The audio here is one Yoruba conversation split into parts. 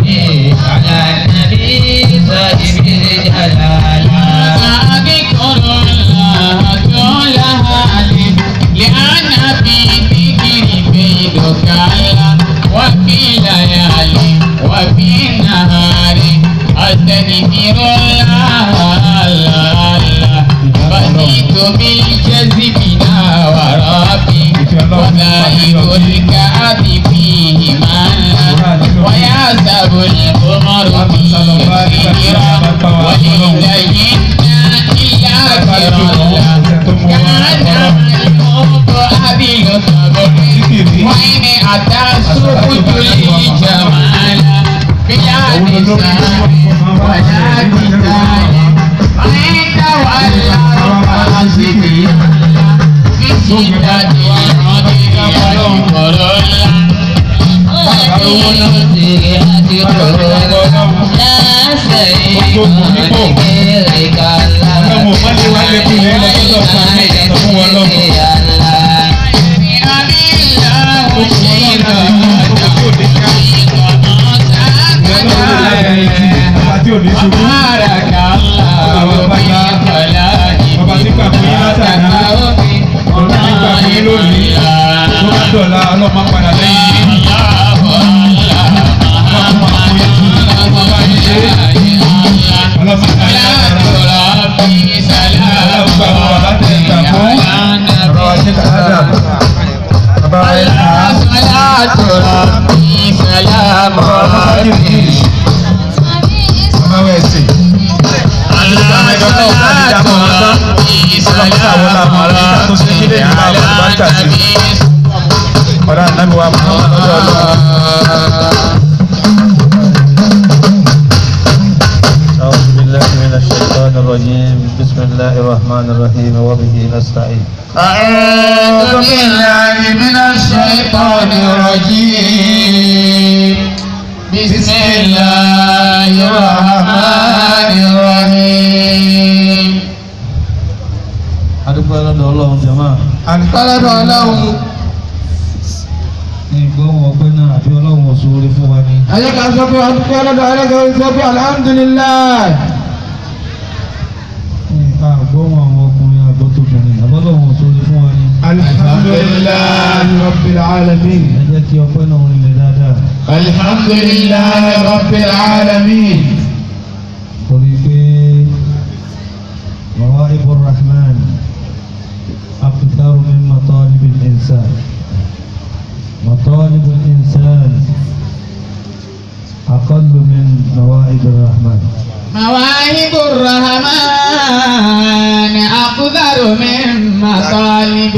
صلي على النبي صاحب الجلال أذكر الله طول حالي لأن في ذكري بيدك الله وفي ليالي وفي نهار أستغفر الله الله الله بديت بالجذب وربي وذائب الكعب فيه مالا ويعزب القمر فيه كثيرا ولله إلا كرا كان الموت أبي الصبر وإن أتى السكوت الجمال بلا نساء ولا قتال فإن تولوا فحسبي في شدة العذر والقرى Àti òní ṣubú. Ọba tí gbà fún yín látàná. Ọba tí gbà fún yín lónìí. Tó bá dọ̀la ọlọ́mọ padà lẹ́yìn yín. Ọlọ́mọ padà lẹ́yìn Ọlọ́mọ gbà fún bàbá tẹ̀ gbà fún. Ọ̀rọ̀ ajé kàdá. Bàbá wa yẹn kà á. Bàbá wa ẹ̀sìn. Ọ̀rọ̀ ànábì wa Muhammad ọjọ́ ọlọ́run. أعوذ بالله من الشيطان الرجيم بسم الله الرحمن الرحيم وبه نستعين أعوذ بالله من الشيطان الرجيم بسم الله الرحمن الرحيم adúgbò lọ́dọ̀ ọlọ́run jama Kọ́lọ́dọ̀ ọlọ́run, ní ìgbóhùn ọgbẹ́ náà àbí ọlọ́run òṣòro fún wa ni ayé kan sọ pé ọdún kọ́lọ́dọ̀ ọlọ́run sọ pé alhamdulilayi. ní àgbóhùn àwọn ọkùnrin àgbọ́tòbìnrin àbọ́lọ́run òṣòro fún wa ni Alhamdulillahi Rabbil alamin. ẹ jẹ́ kí ọpẹ́ náà rinlẹ̀ dáadáa Alhamdulilayi Rabbil alamin. torí pé مواهب الرحمن أكثر من مطالب الإنسان مطالب الإنسان أقل من مواهب الرحمن مواهب الرحمن أقدر من مطالب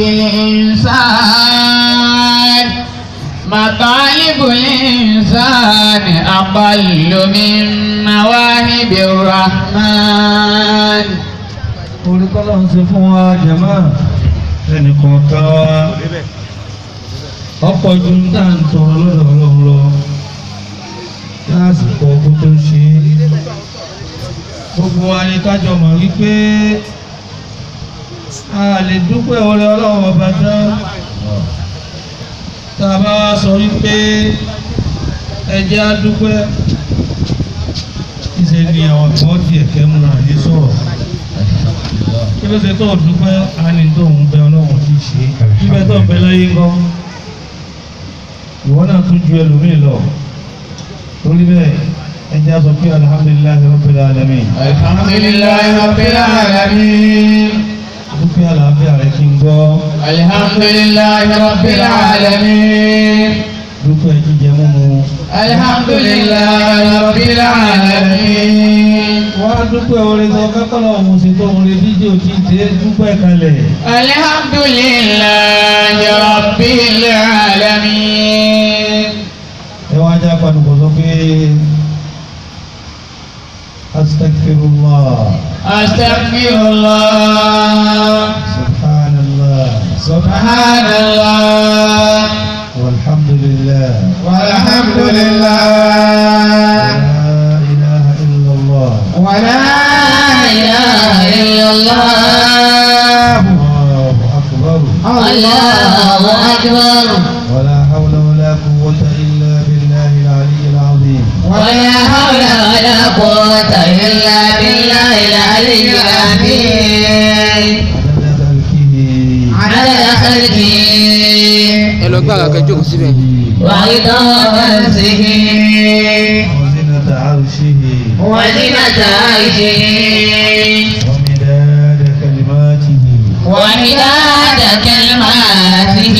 الإنسان مطالب الإنسان أقل من مواهب الرحمن olùkọ́lọ́ ń ṣe fún wa jẹ̀mọ́ ẹnì kọ̀ọ̀kan wa ọ̀pọ̀ ju ń tà ń tọrọ lọ́dọ̀ ọlọ́run lọ lásìkò ọkọ̀ tó ṣe é gbogbo wa ni kájọ mọ̀ wípé a lè dúpẹ́ oore ọlọ́run ọba tán tá a bá wá sọ wípé ẹ jẹ́ á dúpẹ́ ìṣe ni àwọn kan tiẹ̀ kẹ́ mú wọn ní sọ̀rọ̀ kí ló ṣe tó o dúpẹ́ á ní tó ń bẹ ọlọ́run ti ṣe bíbẹ́ tó ń bẹ láyé ńkọ́ ìwọ náà tún ju ẹlòmíì lọ torí bẹ́ẹ̀ ẹ jẹ́ á sọ pé alihamudulilayi rabbil alamin alhamdulillahi rabbil alamin dúpẹ́ àlàáfíà rẹ kí n gbọ́ alhamdulillahi rabbil alamin dúpẹ́ jíjẹ múmu alhamdulillahi rabbil alamin wọ́n á dúpẹ́ orin tó kákọ́lọ́ ọ̀hún sí tó orin díje òtí tẹ́ dúpẹ́ kalẹ̀ alhamdulillahi rabbil alamin ẹ wá já panukọ̀ sọ pé astagfirullah astaghfirullah subhanallah subhanallah walhamdulillah walhamdulillah la ilaha illallah wa la ilaha illallah allahu akbar allahu akbar ولا حول ولا قوة إلا بالله العلي العظيم ولا إلا بالله العلي العظيم عدد خلقه عدد خلقه ẹ lọ gbára kẹjọ síbẹ̀. ورضا نفسه وزنة عرشه وزنة عرشه ومداد كلماته ومداد كلماته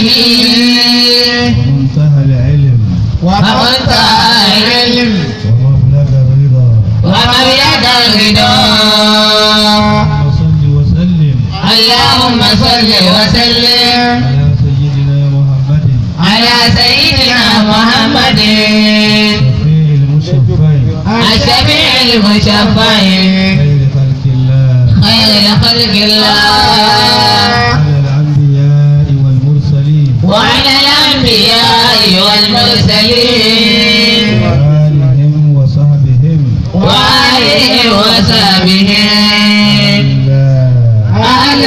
ومنتهى العلم ومنتهى العلم ومبلغ الرضا ومبلغ الرضا اللهم صل وسلم اللهم صل وسلم على سيدنا محمد على سيدنا محمد شفيع المشفعين الشفيع المشفع خير خلق الله خير خلق الله على الأنبياء والمرسلين وعلى الأنبياء والمرسلين وآلهم وصحبهم وآله وصحبه الله أهل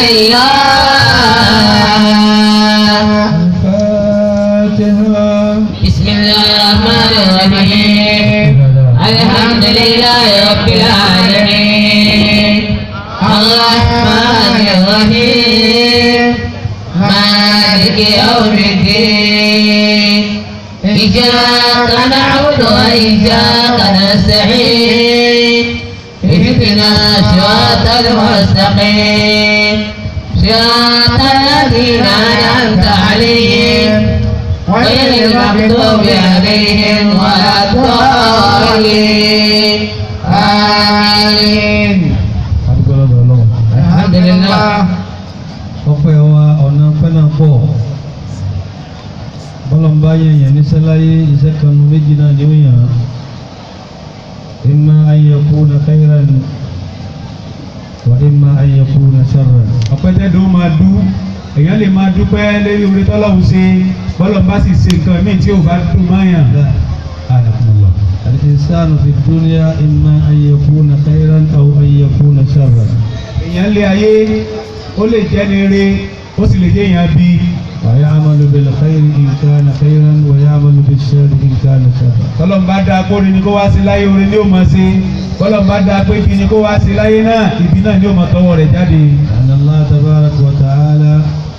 الله الفاتحة بسم الله الرحمن الرحيم الحمد لله رب العالمين الرحمن الرحيم مالك يوم الدين إياك نعبد وإياك نستعين اهدنا صراط المستقيم صراط الذين أنعمت عليهم غير المغضوب عليهم ولا الضالين آمين adúgbòlọ́dọ̀ ọlọ́run الحمد لله ọpẹ́ wa ọ̀nà pẹ́nà pọ̀ bọ́lọ̀mbá yẹ̀yẹ̀ níṣẹ́ láyé iṣẹ́ kanu méjì náà ni ó yàn án imma an yakuna khayran wa imma an yakuna sharran. ọpẹ́ tẹ́dọ̀ ó máa dú èèyàn lè máa dúpẹ́ lórí orí tọ́lọ́hún ṣe bọ́lọ̀ bá sì ṣe nǹkan míì tí ò bá dùn máyàn. Anakumullah. Al-insanu fi dunya imma an yakuna khayran aw an yakuna sharran. èèyàn lé ayé ó lè jẹ́ ni re ó sì lè jẹ́ èèyàn bí ويعمل بالخير إن كان خيرا ويعمل بالشر إن كان شرا tọ́lọ́n bá dáa kó rí ni kó wá sí láyé orin ni ó máa ṣe tọ́lọ́n bá dáa pé ibi ni kó wá sí láyé náà ibi náà ni ó máa tọwọ́ rẹ̀ jáde. أن الله تبارك وتعالى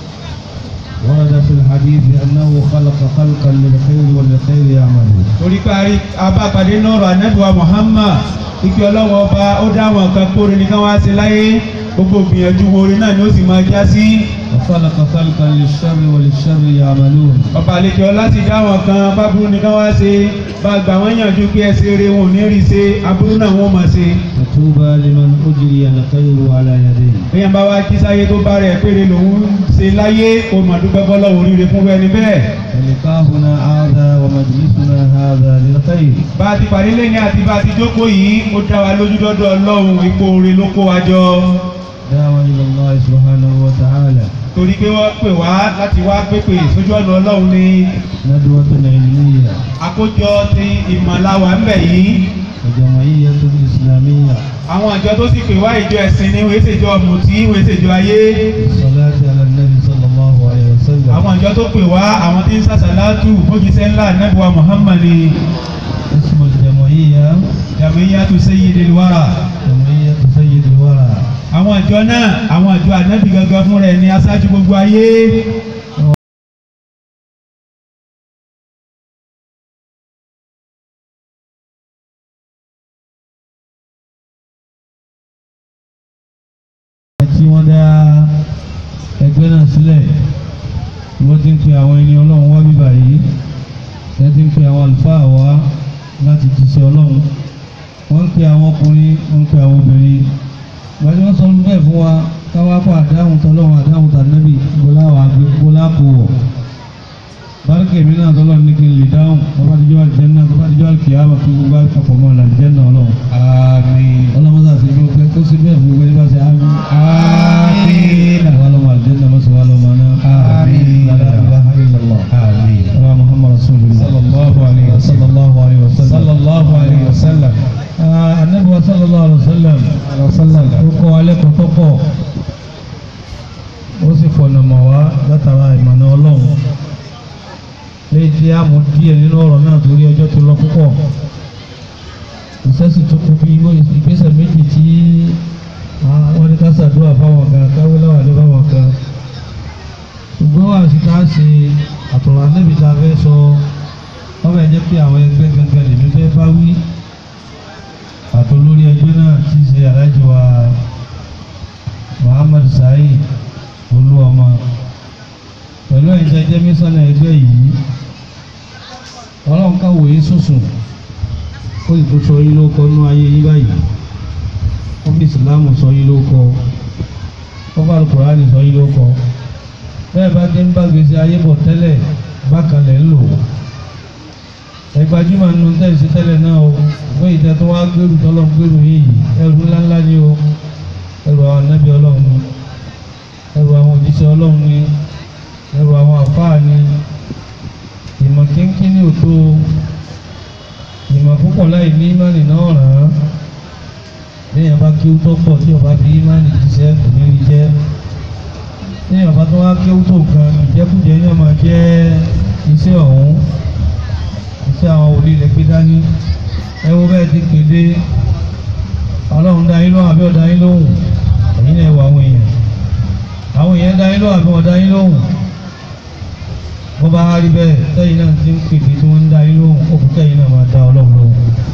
ورد في الحديث أنه خلق خلقا للخير وللخير يعملون torí parí abápadé nọ́ọ̀rọ̀ anábìwá Muhammad ike ọlọ́wọ́ ọba ó dá àwọn kan kó rí ni ká wá sí láyé gbogbo gbìyànjú orin náà ni ó sì máa já sí. وخلق خلقا للشر وللشر يعملون ọba àlejò láti dá àwọn kan báburú ni ká wá ṣe bá gbà wọ́n yànjú pé ẹsẹ̀ rere wọn ò ní rí ṣe aburú náà wọ́n máa ṣe. فطوبى لمن أجري الخير على يديه èèyàn bá wá kí sáyé tó bá rẹ̀ péré lòun ṣe láyé kó mà dúpẹ́ bọ́lá oríire fún ẹni bẹ́ẹ̀. ولقاؤنا هذا ومجلسنا هذا للخير bá a ti parí lẹ́yìn àti bá a ti jókòó yìí ó dá wa lójú dọ́dọ̀ ọlọ́run ipò oore ló kó wa jọ. دعوة إلى الله سبحانه وتعالى torí pé wọ́n pè wá láti wá pépè sójú ọ̀nà ọlọ́run ní ندوة علمية àkójọ ti ìmọ̀láwà ń bẹ̀ yìí. وجمعية إسلامية àwọn àjọ tó sì pè wá ìjọ ẹ̀sìn ni wọ́n ṣèjọ mùtí wọ́n ṣèjọ ayé. الصلاة على النبي صلى الله عليه وسلم àwọn àjọ tó pè wá àwọn tí ń sàṣàlátù fójíṣẹ́ ńlá nẹ́bùwà Muhammad ni اسم الجمعية Jamiyatu Sayyidil Wara. جمعية سيد الورى àwọn àjọ náà àwọn àjọ ànábì gangan fún rẹ̀ ní aṣáájú gbogbo ayé. tí wọ́n dá ẹgbẹ́ náà sílẹ̀ wọ́n ti ń pe àwọn ẹni ọlọ́run wá bíbà yìí wọ́n ti ń pe àwọn àlùfáà wá láti jíṣẹ́ ọlọ́run wọ́n ń pe àwọn ọkùnrin wọ́n ń pe àwọn obìnrin wọ́n ti wọ́n sọ bẹ́ẹ̀ fún wa káwá kó àdáhùn tọ́lọ́run àdáhùn tànẹ́bì bọ́lá wà gbé bọ́lá kò wọ̀ bárúkà èmi náà tọ́lọ́run ní kí n lè dáhùn bàbá àtijọ́ àlùjẹ́ náà bàbá àtijọ́ àlùkìyàmà kí gbogbo àpapọ̀ mọ́ àlùjẹ́ náà ọlọ́run àmín. ọlọ́mọdé àti ìlú ọgbẹ́ kó sí bẹ́ẹ̀ fún gbogbo ẹni bá ṣe àmì. Àmín. wà lọ́mọ àlùjẹ́nà mọ́sọ̀ wà lọ́mọ náà. Àmín. la ilaha illallah. Àmín. ọlá muhammad rasulillah. Sallallahu alayhi wa sallam. sallallahu alayhi wa sallam. sallallahu alayhi wa sallam. Ah, anabi wa sallallahu alayhi wa sallam. ó kọ́ alẹ́ kọ́ tó pọ̀. ó sì fọ̀nà mọ̀ wá látara ìmọ̀nà ọlọ́run. léyìí tí a mú díẹ̀ nínú ọ̀rọ̀ náà torí ọjọ́ ti lọ púpọ̀ ìṣẹ́sì tó kú bí ìgbésẹ̀ méjì ní ká ṣàdúrà fáwọn kan káwé láwà ní fáwọn kan ṣùgbọ́n wà sí ká ṣe àtọ̀rọ̀ anábì tá a fẹ́ sọ wọ́n fẹ́ jẹ́ pé àwọn ẹgbẹ́ gangan lèmi fẹ́ bá wí àtolórí ẹgbẹ́ náà ti ṣe alájọ wa Muhammad Saheed Olúọmọ pẹ̀lú ẹ̀yin tẹ́ jẹ́ mísánná ẹgbẹ́ yìí ọlọ́run ká wòye sùsùn ó sì tún sọ yín ló kọ nú ayé yín báyìí ó fi ìsìláàmù sọ yín ló kọ ó bá Kùránì sọ yín ló kọ bẹ́ẹ̀ bá dé ń bá gbèsè ayé bọ̀ tẹ́lẹ̀ bákan lẹ̀ ń lò ó ẹgbàjúmọ̀ nínú tẹ̀sí tẹ́lẹ̀ náà o wọ́n ìtẹ́ tó wá gbèrú tọ́lọ́ gbèrú yìí ẹrù ńláńlá ni o ẹrù àwọn anábì ọlọ́run ni ẹrù àwọn òjíṣẹ́ ọlọ́run ni ẹrù àwọn àfáà ni ìmọ̀ kínkínní ò tó ìmọ̀ púpọ̀ láì ní ìmánì náà ràn án léèyàn bá kí ó tó pọ̀ tí ọba fi ìmánì jíṣẹ́ kò ní rí jẹ́ léèyàn bá tó wá kí ó tó kan ìjẹkújẹ ní ọmọ jẹ́ iṣẹ́ ọ̀hún iṣẹ́ àwọn òbí rẹ̀ gbé dání ẹ wo bẹ́ẹ̀ ti kéde ọlọ́run dá yín lóhùn àbí ọ̀dá yín lóhùn ẹ̀yin náà wọ àwọn èèyàn àwọn èèyàn dá yín lóhùn àbí ọ̀dá yín lóhùn bó bá rí bẹ́ẹ̀ tẹ́yìn náà ti ń pèpè tí wọ́n ń dá yín lóhùn ó kù tẹ́yìn náà máa dá ọlọ́run lóhùn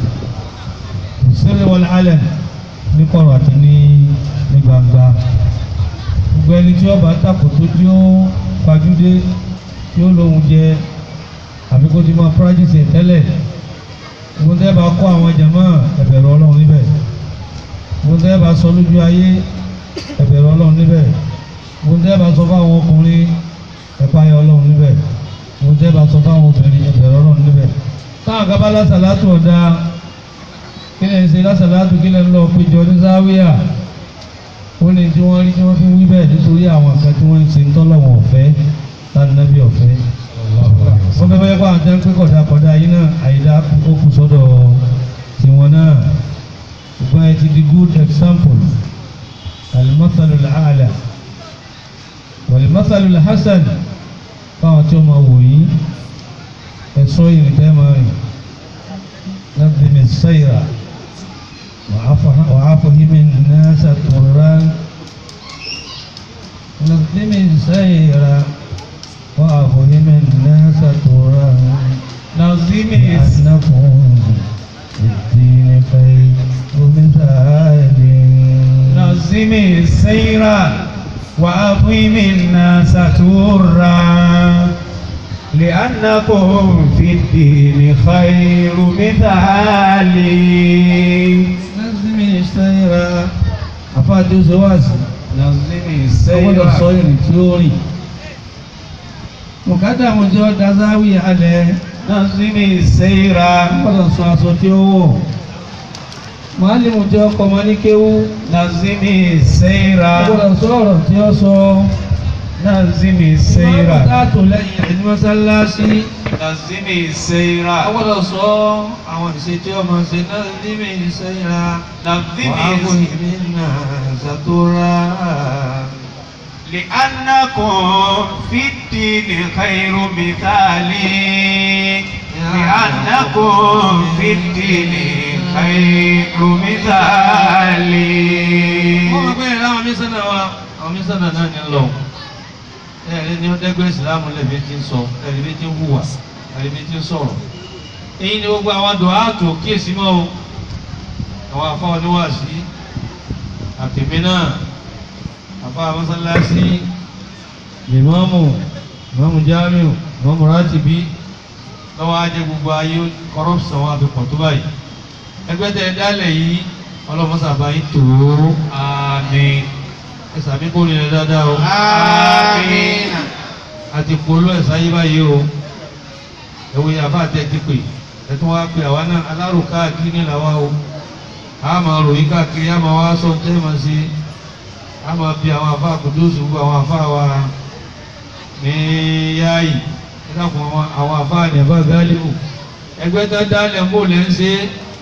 ìṣẹ̀lẹ̀ wọlé alẹ́ ní kọ̀rọ̀ àti ní ní gbangba gbogbo ẹni tí ọba tàkò tó tí ó fajúdé tí ó lóhun jẹ àbí kó ti máa practice ẹ̀ tẹ́lẹ̀ gbogbo tẹ́ bá kọ́ àwọn jàmá ẹ̀bẹ̀rù ọlọ́run níbẹ̀ gbogbo tẹ́ bá sọ lójú ayé ẹ̀bẹ̀rù ọlọ́run níbẹ̀ gbogbo tẹ́ bá sọ fáwọn ọkùnrin ẹ̀páyà ọlọ́run níbẹ̀ gbogbo tẹ́ bá sọ fáwọn obìnrin ẹ̀bẹ̀rù ọlọ́run níbẹ̀ táwọn kan bá lásàlátù ọ̀dà kí lè ṣe lásàlátù kí lè ń lọ péjọ ní záwíà ó ní tí wọ́n rí tí wọ́n fi wí bẹ́ẹ̀ nítorí àwọn kan tí wọ́n ń ṣe ń tọ́lọ́wọ̀n ọ̀fẹ́ lánàbí ọ̀fẹ́ wọ́n fẹ́ fẹ́ kó àwọn tẹ́ ń pé kọ̀dà kọ̀dà yìí náà àyídá ó kù sọ́dọ̀ tiwọn náà ṣùgbọ́n ẹ ti di good example alimasalu ala walimasalu hasan fáwọn tí ó máa wò yí ẹ̀sọ́ ìrìn tẹ́ máa rìn láti mi sẹ́yìrà wàá fọyín mi náà ṣàtúnrán láti mi sẹ́yìrà. وأفهم الناس ترى نظم لأنكم في الدين خير مثال نظم السير وأفهم الناس ترى لأنكم في الدين خير مثال لازم يشتهر أفاد زواج نظم أول السير الصير تيوري مقدم جو دزاوي عليه نظم السير gbọ́dọ̀ sọ aṣọ tí ó wọ̀ màálìmù tí ó kọ́ ọmọ ní kéwú نظم السير gbọ́dọ̀ sọ ọ̀rọ̀ tí ó sọ نظم السير Ìmáàmù táàtò lẹ́yìn rẹ̀ ní mọ́sálásí نظم السير gbọ́dọ̀ sọ àwọn ìṣe tí ó máa ṣe náà níbi ìṣe ìra نظم wàhálà السير ìmí náà ṣàtúrà. لأنكم في الدين خير مثال لأنكم في الدين خير مثال wọ́n máa gbé láwọn mísánà wa àwọn mísánà náà ní lọ ẹ̀rí ni ó dẹ́gbẹ́ ìsìlámù lẹ́bi tí ń sọ ẹ̀rí bí tí ń hùwà ẹ̀rí bí tí ń sọ̀rọ̀ èyí ni gbogbo àwọn àdó ààtò kíyèsí mọ́ o àwọn afọ oníwàásí àtẹ̀mí náà afọ amọ́sálásí lèmọ́mù lèmọ́mù jámíù lèmọ́mù rátìbí lọ́wọ́ ajé gbogbo ayé kọ́rọ́pùsàn wọn àfi pọ̀ tó báyìí ẹgbẹ́ tẹ̀ ẹ dálẹ̀ yìí ọlọ́mọsàbá yìí tó آمين ẹ sàmí kó rí rẹ dáadáa o آمين àti polú ẹ̀ sáyé báyìí o ẹ̀wọ̀ yàrá àti ẹ̀ ti pè ẹ̀ tún wá pè àwa náà alárò káàkiri ní làwa o a máa ròyìn káàkiri a máa wá sọ tẹ́ máa ṣe a máa bi àwọn àfa àkùdóṣù àwọn àfa wa ní yáàyì ẹ dákun àwọn àwọn àfa ní àfa gáálíbù ẹgbẹ́ tó dálẹ̀ ń bò lẹ́ ń ṣe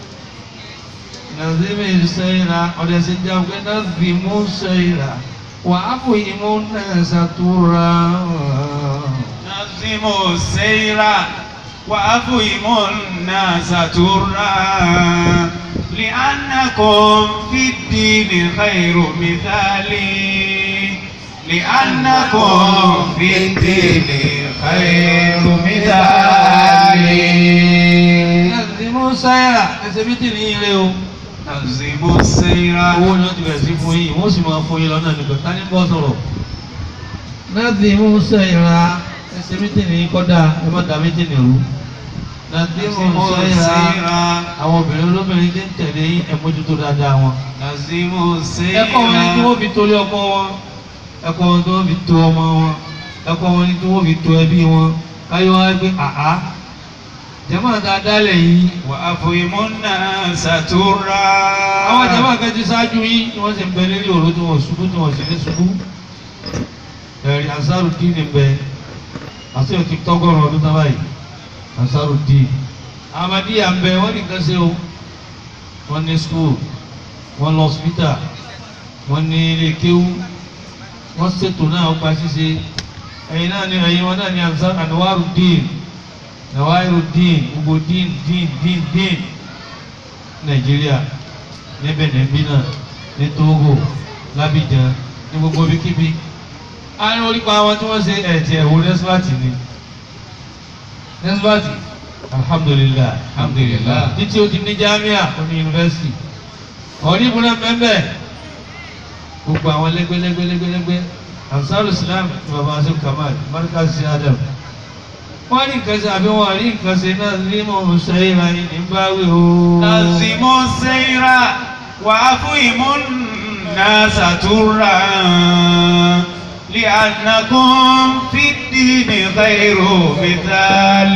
nàzímì sẹ́yìnà ọ̀dẹ̀ sì jẹ́ pé nàzímù sẹ́yìnà wà á fò ìmú náà ṣàtúrà. نظم السير وأفهموا الناس ترا لأنكم في الدين خير مثال لأنكم في الدين خير مثال láti mú sáyà ẹsẹ̀ bí tìrì yín lé o. نظموا السير owó ni wọ́n ti bẹ̀rẹ̀ sí fún yín wọ́n sì máa fún yín lọ́nà nígbà tání bọ́ sọ̀rọ̀. láti mú sáyà ẹsẹ̀ bí tìrì yín kọ́dà ẹ má dà mí tìrì rú. láti mú نظموا sáyà السير àwọn obìnrin olóbìnrin tí ń tẹ̀lé yín ẹ mójútó dáadáa wọn. نظموا السير ẹ̀kọ́ wọn ni tí wọ́n fi torí ọkọ wọn ẹ̀kọ́ wọn tí wọ́n fi to ọmọ wọn ẹ̀kọ́ wọn ni tí wọ́n fi to ẹbí wọn káyọ̀ wá gbé àá jẹ́mọ̀ dáadáa lẹ̀ yìí وأفهموا الناس ترا àwọn jẹ́mọ̀ kan ti ṣáájú yín tí wọ́n sì ń bẹ lórí òru tí wọ́n ṣubú tí wọ́n sì ní ṣubú ẹ̀rí Ansarudeen ń bẹ àti òtí tọ́gọ́rùn ọdún náà báyìí Ansarudeen Ahmadiyya ń bẹ wọ́n ní nǹkan ṣe o wọ́n ní school wọ́n lọ hospital wọ́n ní ilé kéwú wọ́n ṣètò náà ó gba ṣíṣe ẹ̀yin náà ni ẹ̀yin wọn náà ni Ansar Anwarudeen Nawairudeen gbogbo dín dín dín dín Nàìjíríà ní Benin bí náà ní Togo l'Abidjan ní gbogbo ibikíbi a ní orípa àwọn tí wọ́n ṣe ẹ̀jẹ̀ ẹ̀wò nẹ́sífàtì ni nẹ́sífàtì alhamdulilayi Alhamdulillah. títí o ti ní jamia o ní yunifásitì ọ̀ní ìbúná mẹ́mẹ́ gbogbo àwọn lẹ́gbẹ́lẹ́gbẹ́lẹ́gbẹ́ ansaru islam ní baba asim kamal markaz sí adam wọ́n rí nǹkan ṣe àbí wọ́n rí nǹkan ṣe náà ní mọ̀ ṣẹ́yìn láyé ní báwí o. نظموا السير وأفهموا الناس ترا لأنكم في الدين خير مثال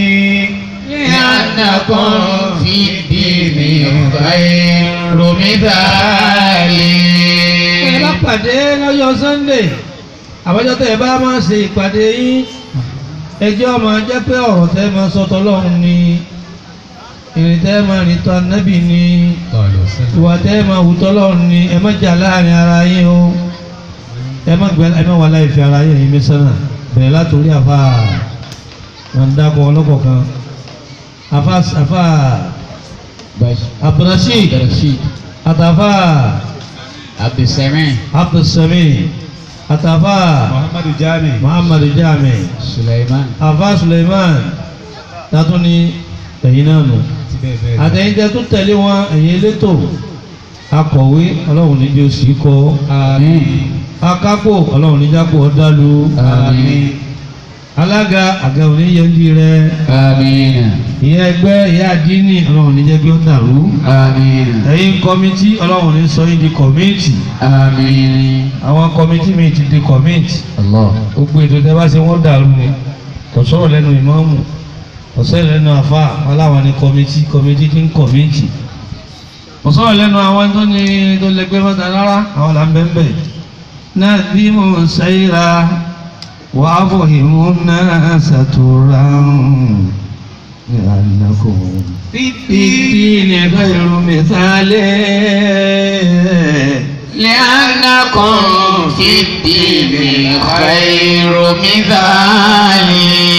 لأنكم في الدين خير مثال ẹ bá pàdé lọ́jọ́ sunday àbájọ́ tẹ́ ẹ bá máa ṣe ìpàdé yín ẹjọ́ máa jẹ́ pé ọ̀rọ̀ tẹ́ máa sọ tọ́lọ́run ni ìrìn tẹ́ máa rìn tọ́ anábì ni ìwà tẹ́ máa hù tọ́lọ́run ni ẹ má jà láàrin ara yín o ẹ má gbẹ ẹ má wà láì fi ara yín ẹ̀yin mẹ́sánà bẹ̀rẹ̀ látòrí àfa wọn dákọ̀ ọlọ́kọ̀ọ̀kan àfa àfa abdulrasheed àtàfà Abdulsamin abdulsami àtàfà محمد جامع muhammadu jami Sulaiman àfà suleiman tàtún ní ẹ̀yin náà nù àtẹ̀yìn tẹ́ tún tẹ̀lé wọn ẹ̀yin elétò akọ̀wé ọlọ́run níjẹ́ oṣù kọ́ Àmín akápò ọlọ́run níjàpò ọ̀dàlú Àmín alága àga oníyẹ̀ndì rẹ Àmín ìyá ẹgbẹ́ ìyá àdínì ọlọ́run níjẹ́ bí ó dàrú Àmín ẹ̀yin kọ́mítì ọlọ́run ní sọ yín di kọ́mítì Àmín àwọn kọ́mítì mi ti di kọ́mítì Allah gbogbo ètò tẹ́ bá ṣe wọ́n dàrú ni kò sọ̀rọ̀ lẹ́nu ìmáàmù kò sọ̀rọ̀ lẹ́nu àfa aláwọn ni kọ́mítì kọ́mítì ti ń kọ́mítì kò sọ̀rọ̀ lẹ́nu àwọn tó ní tó lẹ́gbẹ́ mọ́ta rárá àwọn là ń bẹ́ ń bẹ̀. náà bí mo ń ṣayíra wà á fọ̀ ìmú náà ṣàtúrà ní ànákò. في ìdí ni ẹ̀ka ìrùn mi sálẹ̀. لأنكم في الدين خير مثال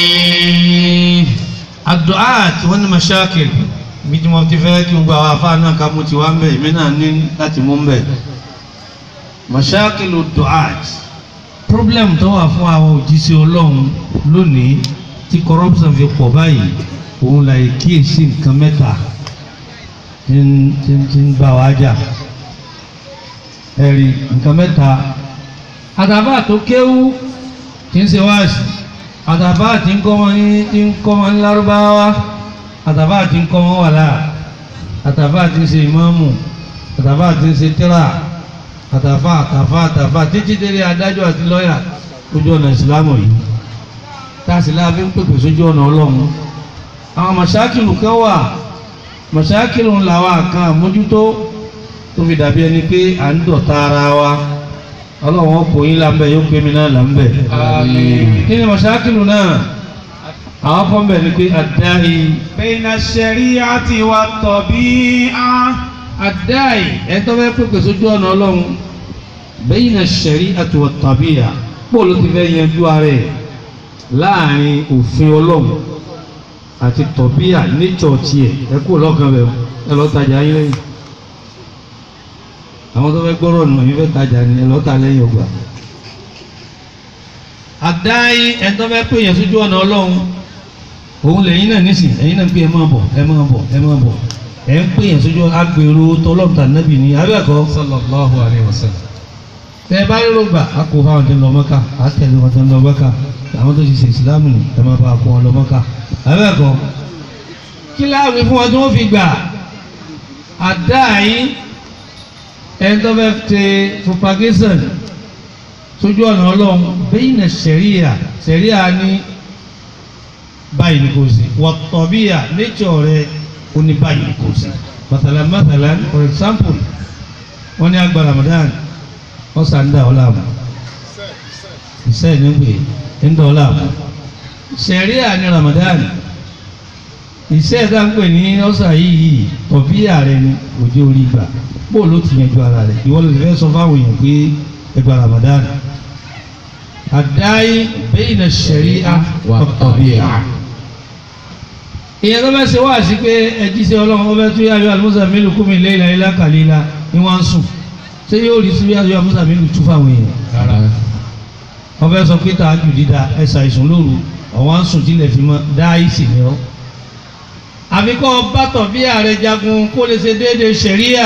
àdùá tí wọ́n ní mashakil bí tí wọ́n ti fẹ́ kí gbogbo àwọn afá náà ká mú ti wá ń bẹ̀ èmi náà ní láti mú ń bẹ̀ mashakil dùá problem tó wà fún àwọn òjíṣẹ́ ọlọ́run lónìí tí corruption fi pọ̀ báyìí òun là kíyèsí nǹkan mẹ́ta tí ń tí ń tí ń bá wa jà ẹ̀rí nǹkan mẹ́ta àtàbà tó kéwú tí ń ṣe wáàsí àtàbà tí ń kọ́ wọn ní tí ń kọ́ wọn ní lárúbáwá àtàbà tí ń kọ́ wọn wàlá àtàbà tí ń ṣe ìmáàmù àtàbà tí ń ṣe tíra àtàfà àtàfà àtàfà títí délé adájọ́ àti lọ́yà lójú ọ̀nà ìsìlámù yìí táàsì láàfin pèpè sójú ọ̀nà ọlọ́run àwọn mọ̀ṣákìlù kan wà mọ̀ṣákìlù làwọn kan àmójútó tó fi dàbí ẹni pé à ń dọ̀tá ara wa ọlọ́run ọkọ̀ yín là ń bẹ̀ yóò pé mi náà là ń bẹ̀ Àmín kí ni mọ̀ṣákìlù náà àwọn kan bẹ̀ ni pé àdáyé بين الشريعة والطبيعة àdáyé ẹ̀tọ́ bẹ́ẹ̀ pèpè sójú ọ̀nà ọlọ́run bayna ash-shari'ati wat-tabi'a pọ̀ ló ti fẹ́ yanjú ara ẹ̀ láàrin òfin ọlọ́run àti tọ̀bíà nature tiẹ̀ ẹ kú lọ́kàn bẹ̀ ẹ lọ́ọ́ tajà yín lẹ́yìn àwọn tó fẹ́ gbọ́rọ̀ nù yín fẹ́ tajà ni ẹ lọ́ọ́ ta lẹ́yìn ọgbà. àdáyé ẹ tó fẹ́ pè yẹn sójú ọ̀nà ọlọ́run òun lẹ́yìn náà nísìn ẹ̀yin náà pé ẹ máa bọ̀ ẹ máa bọ̀ ẹ máa bọ̀ ẹ ń pè yẹn sójú agbèrò tọlọ́mùtà nábì ní abẹ́ẹ̀kọ́ sallallahu alayhi wa sallam. tẹ ẹ bá rírò gbà á kó fáwọn tó ń lọ mọ́ká á tẹ̀lé wọn tó ń lọ mọ́ká àwọn tó ti ṣe ìsìlámù ni ẹ máa bá a kó wọn lọ mọ́ká abẹ́ẹ̀kọ́ kí láàrin fún wọn tí wọ́n fi gbà àdáyé ẹni tó fẹ́ ṣe propagation sójú ọ̀nà ọlọ́run bẹ́yìn náà sẹ̀ríà sẹ̀ríà ní báyìí ni kò sí wọ́tọ̀bíà nature rẹ̀ ó ní báyìí ni kò sí màtàlá màtàlá for example wọ́n ní àgbà Ramadan wọ́n sàn dá ọ láàmú ìṣe ní pé ń dá ọ láàmú sẹ̀ríà ní Ramadan ìṣe ẹ̀dá ń pè ní ọ̀sà yìí tọ̀bíà rẹ̀ ni òjò orí gbà bó ló ti yanjú ara rẹ̀ ìwọ ló ti fẹ́ sọ fáwọn èèyàn pé ẹgbà Ramadan àdáyé bẹ́yìn náà sẹ̀ríà wọ́tọ̀bíà ìyẹn tó fẹ́ ṣe wá sí pé ẹjí sí ọlọ́run ó fẹ́ tún yáyọ àlùmọ́sà mélòó kúmi léyìnlá ilá kàlílá ni wọ́n ń sùn ṣé yóò rí sí yáyọ àlùmọ́sà mélòó tú fáwọn èèyàn rárá wọ́n fẹ́ sọ pé tààjù dídá ẹ̀sà ìsùn lóru ọ̀wọ́n ń sùn tilẹ̀ fi mọ́ dáìsì ni ọ́. àfikọ́ bátọ̀ bí ààrẹ jagun kó lè ṣe déédéé ṣẹ̀ríà.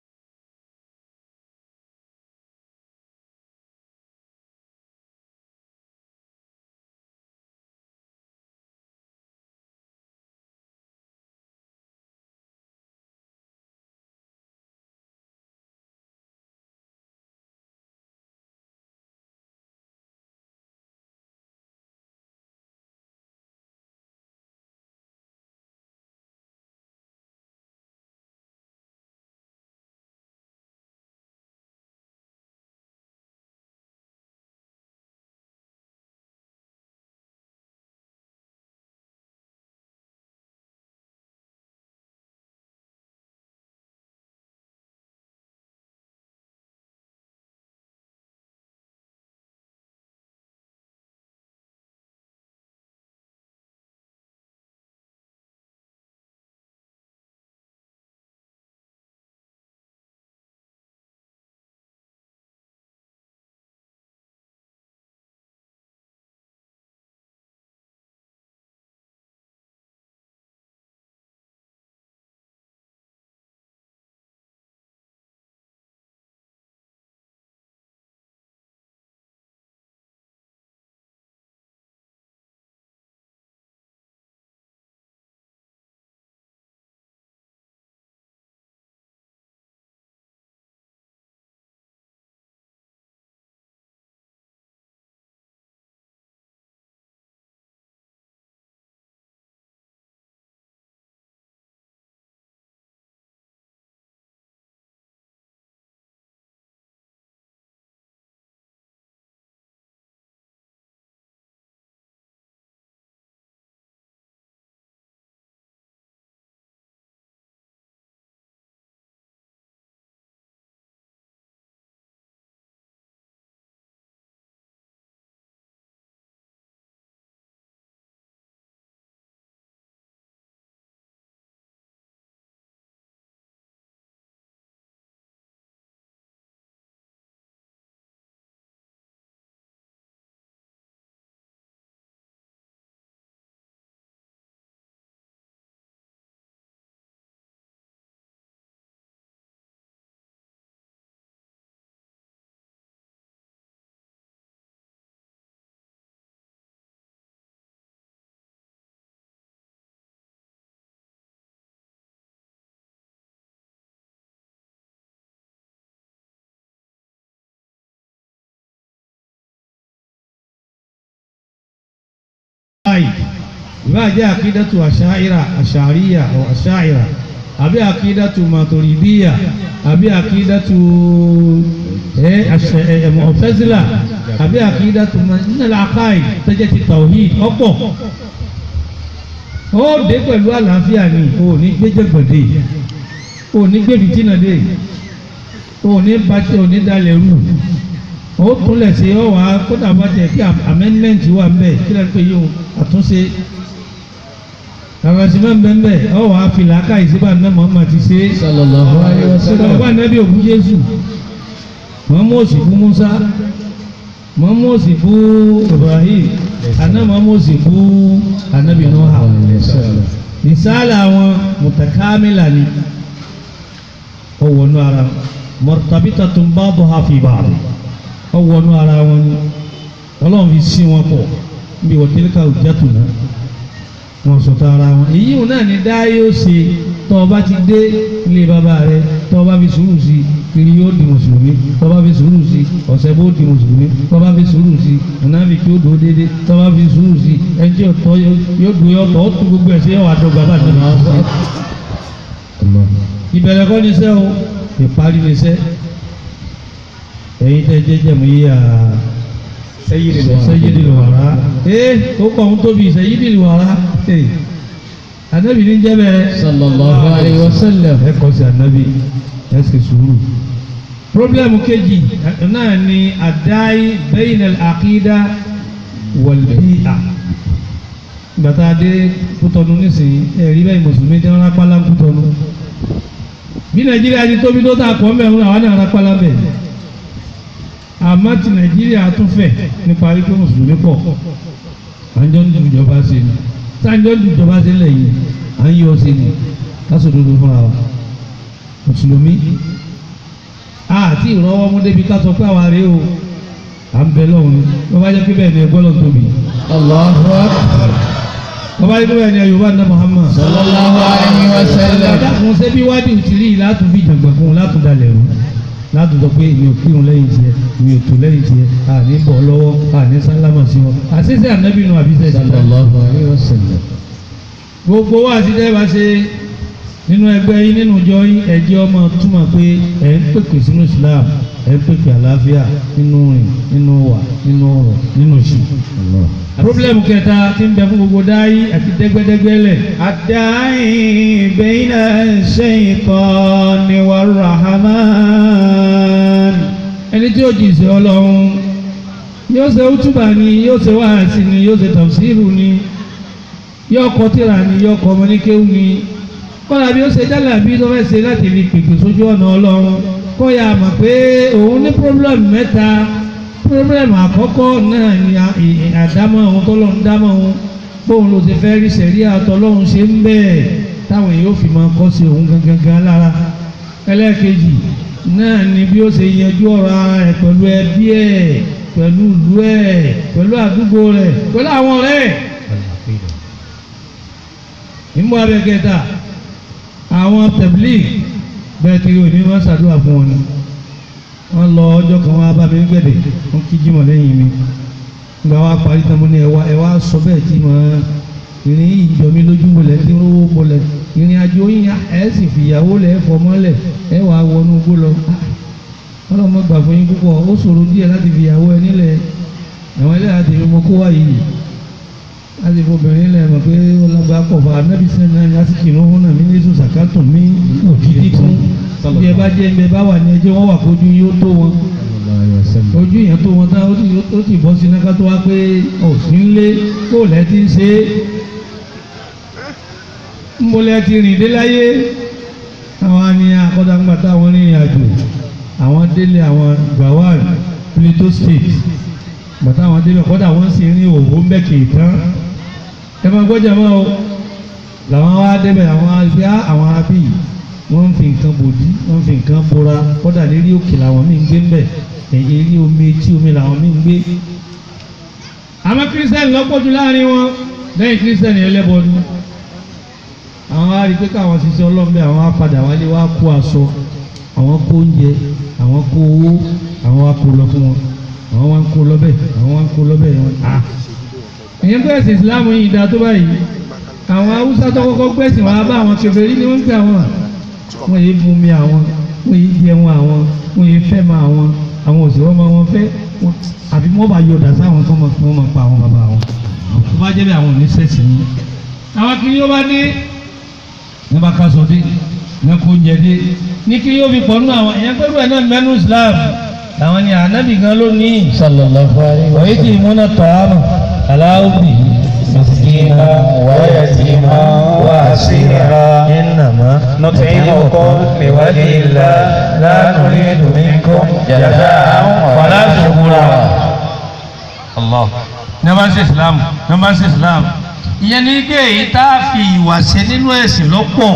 báyìí ìbá jẹ́ àkídàtù àṣàìrà àṣàríyà ọ̀ àṣàìrà àbí àkídàtù màtòrìdíyà àbí àkídàtù mọ̀fẹ́sílà àbí àkídàtù nílẹ̀ àkáì tẹ́jẹ́ ti tawhid ọ̀pọ̀ ó dé pẹ̀lú àlàáfíà ni ò ní gbéjẹ̀gbọ̀dé ò ní gbé fìtínà dé ò ní bàtí ò ní dalẹ̀ rú ó túnlẹ̀ sí ọ wá kódà bá tẹ̀ kí amendment wà ń bẹ̀ kí lẹ́nu pé yóò àtúnṣe àràsì máa ń bẹ́ẹ̀ bẹ́ẹ̀ ọ wàá fi làákà ìsíbà náà Muhammad ti ṣe é sallallahu alayhi wa sallam ọgbà nẹ́bí òkú Jésù Muhammad sì fún Musa Muhammad sì fún Ibrahim àná Muhammad sì fún anabi Nuha ìsáàlà àwọn mutakamila ni ọwọ́nú ara murtabitatun ba'duha fi ba'd ọwọ́nú ara wọn ni ọlọ́run fi sí wọn pọ̀ bí wọ́n tilka hujjatuna wọn sọ̀tọ̀ ara wọn èyí ò náà ní dáyé ó ṣe tọ́ ọ bá ti dé ilé bàbá rẹ tọ́ ọ bá fi sùúrù sí kiri yóò di mùsùlùmí tọ́ ọ bá fi sùúrù sí ọ̀sẹ̀ bó di mùsùlùmí tọ́ ọ bá fi sùúrù sí ọ̀nàbì kí ó dò ó dédé tọ́ ọ bá fi sùúrù sí ẹni tí ọ̀tọ̀ yóò dùn yóò tọ́ ó tún gbogbo ẹ̀ sí ẹ̀wà dọ́gba bá ti máa sọ. ìbẹ̀rẹ̀ kọ́ ni iṣẹ́ o ìparí ni iṣẹ́ ẹ̀yin tẹ́ jẹ́ jẹ̀mú yíyà sẹ́yìdì wàrà ee ó kọ́ ń tóbi sẹ́yìdì wàrà ee anabi ní jẹ́ bẹ́ẹ̀ sallallahu alayhi wa sallam ẹ kọ́ sí anabi ẹ sì sùúrù. pírọ́blẹ́mù kejì náà ni àdáyé bẹ́yìn àkídá wọ̀lbíà gbàtà dé kútọ́nu nísìnyí ẹ̀rí bẹ́ẹ̀ mùsùlùmí tí wọ́n rápálá ń kútọ́nu bí nàìjíríà ti tóbi tó tà kọ́ mẹ́rin àwọn náà rápálá bẹ́ẹ̀ àmọ́ ti nàìjíríà tún fẹ̀ nípa wípé mùsùlùmí pọ̀ àjọ ń dùn ìjọba ṣe ni sáńjọ́ ń dùn ìjọba ṣe lẹ́yìn à ń yọ ṣe ni lásòdodo fúnra wa mùsùlùmí àti ìrọwọ́ mú débi ká sọ pé àwa rèé o à ń bẹ lọ́hùn ni wọ́n bá jẹ́ pé bẹ́ẹ̀ ni ẹgbẹ́ lọ́n tóbi allahu akbar wọ́n bá jẹ́ pé bẹ́ẹ̀ ni Yorùbá ní Muhammad sallallahu alayhi wa sallam àdàkùn ṣebí wádìí ti rí látún fi jàǹgbà fún un látún dalẹ̀ rú látún sọ pé èmi ò kírun lẹ́yìn tiẹ̀ èmi ò tó lẹ́yìn tiẹ̀ àní bọ̀ lọ́wọ́ àní sálámà sí wọn àṣìṣe ànábì nù àbíṣe sallallahu alayhi wa sallam gbogbo wa àti dẹ́gbà ṣe nínú ẹgbẹ́ yín nínú ìjọ yín ẹ̀jẹ̀ ọmọ túmọ̀ pé ẹ̀ ń pèpè sínú Islam ẹ̀ ń pèpè àlàáfíà nínú rìn nínú wà nínú ọ̀rọ̀ nínú ìṣù. pírọ́blẹ́mù kẹta tí ń bẹ fún gbogbo dáyé àti dẹ́gbẹ́dẹ́gbẹ́ lẹ̀. الداعي بين الشيطان والرحمن ẹni tí ó jì sí ọlọ́run yóò ṣe útúbà ni yóò ṣe wáàsí ni yóò ṣe tafsiru ni yóò kọ tírà ni yóò kọ ọmọníkéwù ni kọ́lá bí ó ṣe jálà bí tó fẹ́ ṣe láti fi pèpè sójú ọ̀nà ọlọ́run kó yà mọ̀ pé òun ní pírọ́blẹ̀mù mẹ́ta pírọ́blẹ̀mù àkọ́kọ́ náà ni à- ì- ì- àdámọ̀ òun tọ́lọ́run dámọ̀ òun bóun ló ti fẹ́ rí sẹ̀rí àtọ́lọ́run ṣe ń bẹ́ẹ̀ táwọn èèyàn ò fi máa kọ́ sí òun gangan gan lára ẹlẹ́ẹ̀kejì náà ni bí ó ṣe yanjú ọ̀rọ̀ ara rẹ̀ pẹ̀lú ẹbí ẹ̀ pẹ̀lú ìlú ẹ̀ pẹ̀lú àdúgbò rẹ̀ pẹ̀lú àwọn ọ̀rẹ́ ẹ̀ ìmú abẹ́kẹta àwọn tẹ̀blík bẹ́ẹ̀ tí òní wọ́n ṣàdúrà fún wọn ni wọ́n lọ ọjọ́ kan wá bá mi gbẹ̀dẹ̀ wọ́n kí jímọ̀ lẹ́yìn mi gba wa parí tán mo ní ẹwà ẹwà sọ bẹ́ẹ̀ tí mo ìrìn ìjọ mi lójú mọlẹ̀ tí ń rówó mọlẹ̀ ìrìn àjò yín ẹ̀ sì fìyàwó lẹ̀ ẹ̀ fọmọ́lẹ̀ ẹ̀ wà wọnú igbó lọ ọlọ́mọ gbà fún yín púpọ̀ ó ṣòro díẹ̀ láti fìyàwó ẹ nílẹ̀ àwọn ẹlẹ́yà tèmi mo kó wá yìí láti fobìnrin lẹ̀ mọ̀ pé ọlọ́gbà pọ̀ fún anábì sẹ́ni náà láti kìnnú fún náà mí ní sùn sàkátùn mí òdìdí fún bí ẹ bá jẹ́ ẹ bá wà ní ẹjọ́ wọn wà kójú yóò tó wọn ojú yẹn tó wọn tán ó sì ó sì bọ́ sí náà tó wá pé òsín lé kó lẹ́ ti ń ṣe é ń bolẹ̀ ti rìn dé láyé àwọn ni akọ́dàgbà táwọn rìnrìn àjò àwọn délé àwọn gawal Plateau State bàtà àwọn débẹ̀ kọ́dà wọ́n sì rí òwò mbẹ́kì tán ẹ máa gbọ́jà máa o làwọn wá débẹ̀ àwọn àgbẹ̀ àwọn arábì wọ́n ń fi nǹkan bòdì wọ́n ń fi nǹkan bora kọ́dà lérí òkè làwọn míì ń gbé ńbẹ̀ èyí rí omi etí omi làwọn míì ń gbé. àwọn kírísítẹ́nì lọ́pọ̀jù láàrin wọn lẹ́yìn kírísítẹ́nì ẹlẹ́bọ ni àwọn á rí i pé káwọn ṣiṣẹ́ ọlọ́mọbẹ àwọn á padà wálé wá kó aṣọ àwọn kó oúnjẹ àwọn kó owó àwọn wá kó lọ fún wọn àwọn wá ń kó lọ́bẹ̀ àwọn wá ń kó lọ́bẹ̀ wọn. ìyẹn pé ẹ̀sìn ìsìláàmù yìí dáa tó báyìí àwọn haúsá tó kọ́kọ́ gbẹ̀sìn wá bá àwọn kèfèrí ni wọ́n ń pè àwọn wọ́n yìí mú mi àwọn wọ́n yìí jẹun àwọn wọ́n yìí fẹ́ ma àwọn àwọn òsì wọ́n ma wọn fẹ́ wọn àbí wọ́n bá yọ̀dà sáwọn tó máa wọ́n máa pa àwọn bàbá wọn tó bá jẹ́ bí àwọn òní sẹ́sì ni. àwọn kiri yóò bá dé ní bá ká sọ dé ní kó jẹ dé ní kiri yóò fi pọ̀ nínú àwọn ẹ̀yẹ́ pẹ̀lú ẹ̀ náà mẹ́nu Islam làwọn ni ànábì gan ló ní sallallahu alayhi wa wọ́n yìí ti múná tọ́ àmà aláwùbí màsìkì مسكينا ويتيما وأسيرا إنما نطعمكم لوجه الله لا نريد منكم جزاء ولا شكورا Allah ní a bá ń ṣe islam ní a bá ń ṣe islam ìyẹn ní pé èyí tá a fi ìwà ṣe nínú ẹ̀sìn lọ́pọ̀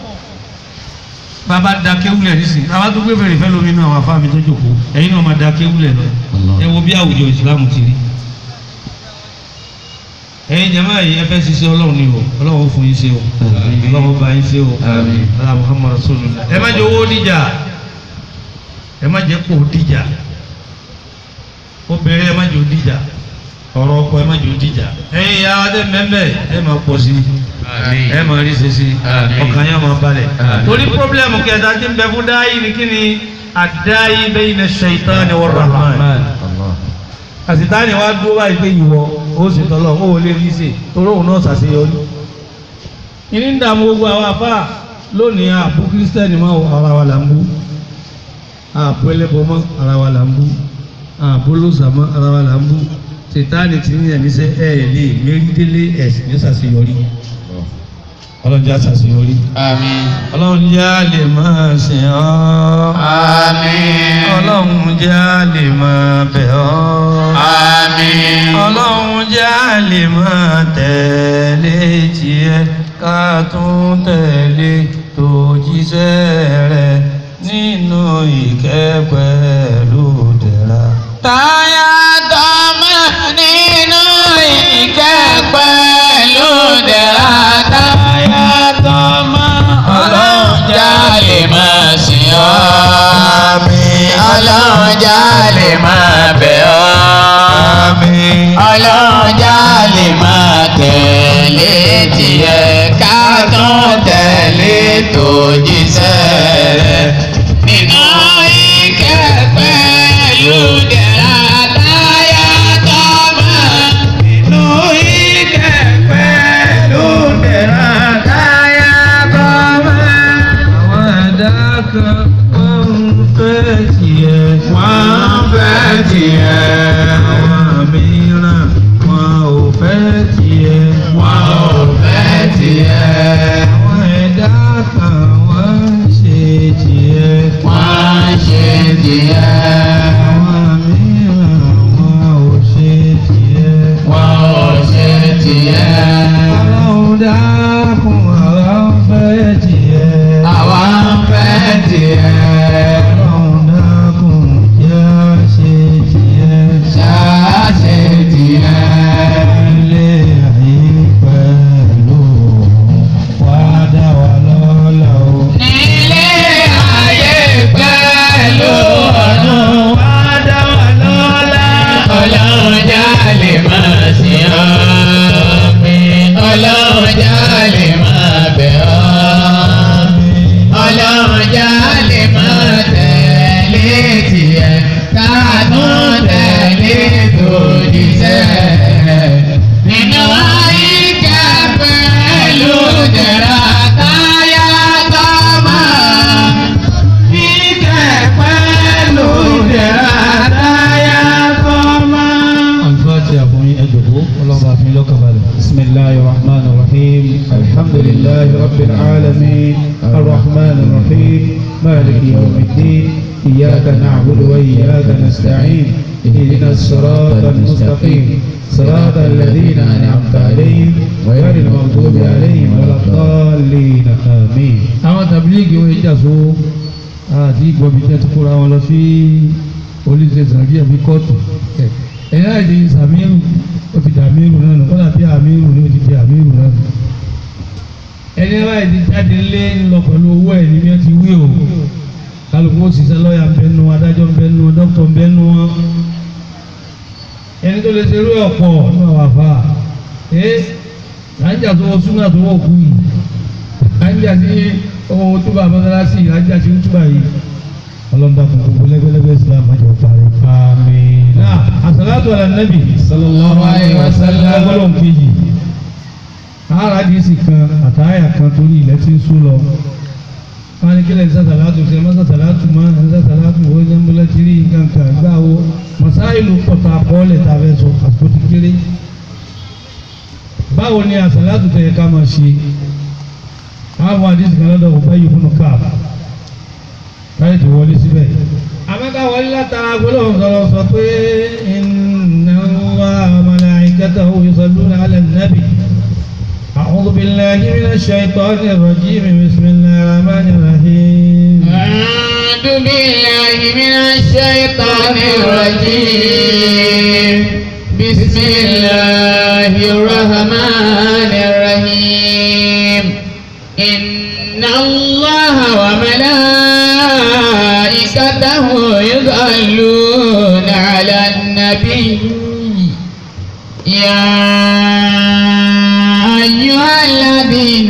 bàbá da kéwúlẹ̀ nísìnyí bàbá tó gbé bèrè fẹ́ lómi inú àwọn afáàmì tó jòkó ẹ̀yin náà máa da kéwúlẹ̀ lọ ẹ wo bí àwùjọ ìsìlámù ti rí ẹ̀yin jama yìí ẹ fẹ́ ṣiṣẹ́ ọlọ́run ni o ọlọ́run ó fún yín ṣe o ọlọ́run ó bá yín ṣe o ala muhammadu rasulullah ẹ má jẹ owó díjà ẹ má jẹ kó díjà obìnrin ẹ má jẹ òdìjà ọ̀rọ̀ ọkọ ẹ má jẹ òdìjà ẹ̀yin ìyá wa dé mẹ́mẹ́ ẹ máa pọ̀ sí ẹ máa rí ṣe sí ọkàn yẹn máa balẹ̀ torí pọ́blẹ́mù kẹta tí ń bẹ fún dáyì ni kí ni àdáyì bayna shaitani war rahman àsìtáni wa dúró báyìí pé ìwọ ó sì tọ́lọ̀ ó lè rí ṣe torí òun náà ṣàṣeyọrí ìní ń dààmú gbogbo àwọn afá lónìí àbú kírísítẹ́nì mọ́ ara wa là ń bú àbú ẹlẹ́bọ mọ́ ara wa là ń bú àbólósàmọ́ ara wa là ń bú sètáàni tí ní ẹ̀níṣẹ́ ẹ̀ lè mérídélé ẹ̀sìn ní ṣàṣeyọrí ọlọ́run jẹ́ àṣàṣeyọrí Àmín. ọlọ́run jẹ́ a lè máa sìn ọ́ Àmín. ọlọ́run jẹ́ a lè máa bẹ̀ ọ́ Àmín. ọlọ́run jẹ́ a lè máa tẹ̀lé tiẹ̀ ká tún tẹ̀lé tòjíṣẹ́ rẹ̀ nínú ìkẹ́ pẹ̀lú dẹ̀ra. Táyà tọ́mọ nínú ìkẹ́ pẹ̀lú dẹ̀ra. Táyà tọ́mọ ọlọ́run jálè máa sìn ọ́. Ọlọ́run jálè máa bẹ̀ ọ́. Ọlọ́run jálè máa tẹ̀lé tiẹ̀ ká tún tẹ̀lé tòjíṣẹ́ rẹ̀. Nínú ìkẹ́ pẹ̀lú dẹ̀ra táyà tọ́mọ. Nínú ìkẹ́ pẹ̀lú dẹ̀ra táyà tọ́mọ. àwọn ẹ̀dá kan wọ́n ń fẹ́ tiẹ̀. Wọ́n fẹ́ tiẹ̀. àwọn mìíràn wọn ò fẹ́ tiẹ̀. Wọ́n ò fẹ́ tiẹ̀. àwọn ẹ̀dá kan wọ́n ń ṣe tiẹ̀. Wọ́n ṣe tiẹ̀. àwọn mìíràn wọn ò ṣe tiẹ̀. Wọ́n ò ṣe tiẹ̀. ọlọ́run dákun àwa ń fẹ́ tiẹ̀. Àwa ń fẹ́ tiẹ̀. ọlọ́run dákun jẹ́ á ṣe tiẹ̀. Ṣáá ṣe tiẹ̀. ilé ayé pẹ̀lú wá dá wa lọ́lá o. Nílé ayé pẹ̀lú ọ̀run wá dá wa lọ́lá. Ọlọ́run jálè máa sìn ọ́. Ọlọ́run jálè máa bẹ̀ ọ́. Ọlọ́run jálè máa tẹ̀lé tiẹ̀. Káàtún tẹ̀lé tòjíṣẹ́ rẹ̀. Nínú àyíká pẹ̀lú dẹ̀ra táyà tọ́mọ. Ìkẹ́ pẹ̀lú dẹ̀ra táyà tọ́mọ. alifati àfọyín ẹjọ̀kọ́ ọlọ́ba àfin lọ́kàn balẹ̀. بسم الله الرحمن الرحيم الحمد لله رب العالمين الرحمن الرحيم مالك يوم الدين إياك نعبد وإياك نستعين اهدنا الصراط المستقيم صراط الذين أنعمت عليهم غير المغضوب عليهم ولا الضالين آمين àwọn tabiligi wọn ìjà so àti ìgbọ̀bí tẹ́ ti kóra wọn lọ sí olùsẹ̀ sàbí àbí kóòtù ẹ̀yìn láì di sàmírù ó ti dà mírù náà nù kọ́dà bí àmírù ni ó ti di àmírù náà nù ẹni láì di jáde lé ńlọ pẹ̀lú owó ẹ̀ ní bí wọ́n ti wí o kálukú ó ṣiṣẹ́ lọ́ọ̀yà ń bẹ nu adájọ́ ń bẹ nu dókítà ń bẹ nu wọn ẹni tó lè ṣerú ẹ̀ pọ̀ ní àwọn àfa ẹ̀ lájà tó wọ súnà tó wọ̀ kú yìí lájà tí ọmọ wọn túbà mọ́sálásí lájà tí ó túbà yìí ọlọ́dà fún gbogbo lẹ́gbẹ́lẹ́gbẹ́ islam àjọ parí. آمين náà àsàlátù àlà nàbì sallallahu alayhi wa sallam ọlọ́run kejì àràdìsí kan àtàyà kan torí ilẹ̀ tí ń sún lọ wọ́n ní kílẹ̀ sàtàlátù ṣe mọ́sàtàlátù mọ́ sàtàlátù wo ní mbọ́lá tí rí nǹkan kan gbà wo masáìlú pọ̀tà àkọọ́lẹ̀ tá a fẹ́ sọ àsìkò ti kéré báwo ni àsàlátù tẹ̀yẹ ká máa ṣe àwọn àdìsí kan lọ́dọ̀ òbẹ́ yìí fún káà káyọ̀ tó wọlé síbẹ̀. àmọ́ká wọlé látara gbólóhùn sọ̀rọ̀ sọ pé inna Allaha wa malaikatahu yusalluna ala nabi. أعوذ بالله من الشيطان الرجيم بسم الله الرحمن الرحيم أعوذ بالله من الشيطان الرجيم بسم الله الرحمن الرحيم إن الله وملائكته يصلون على النبي يا أيها الذين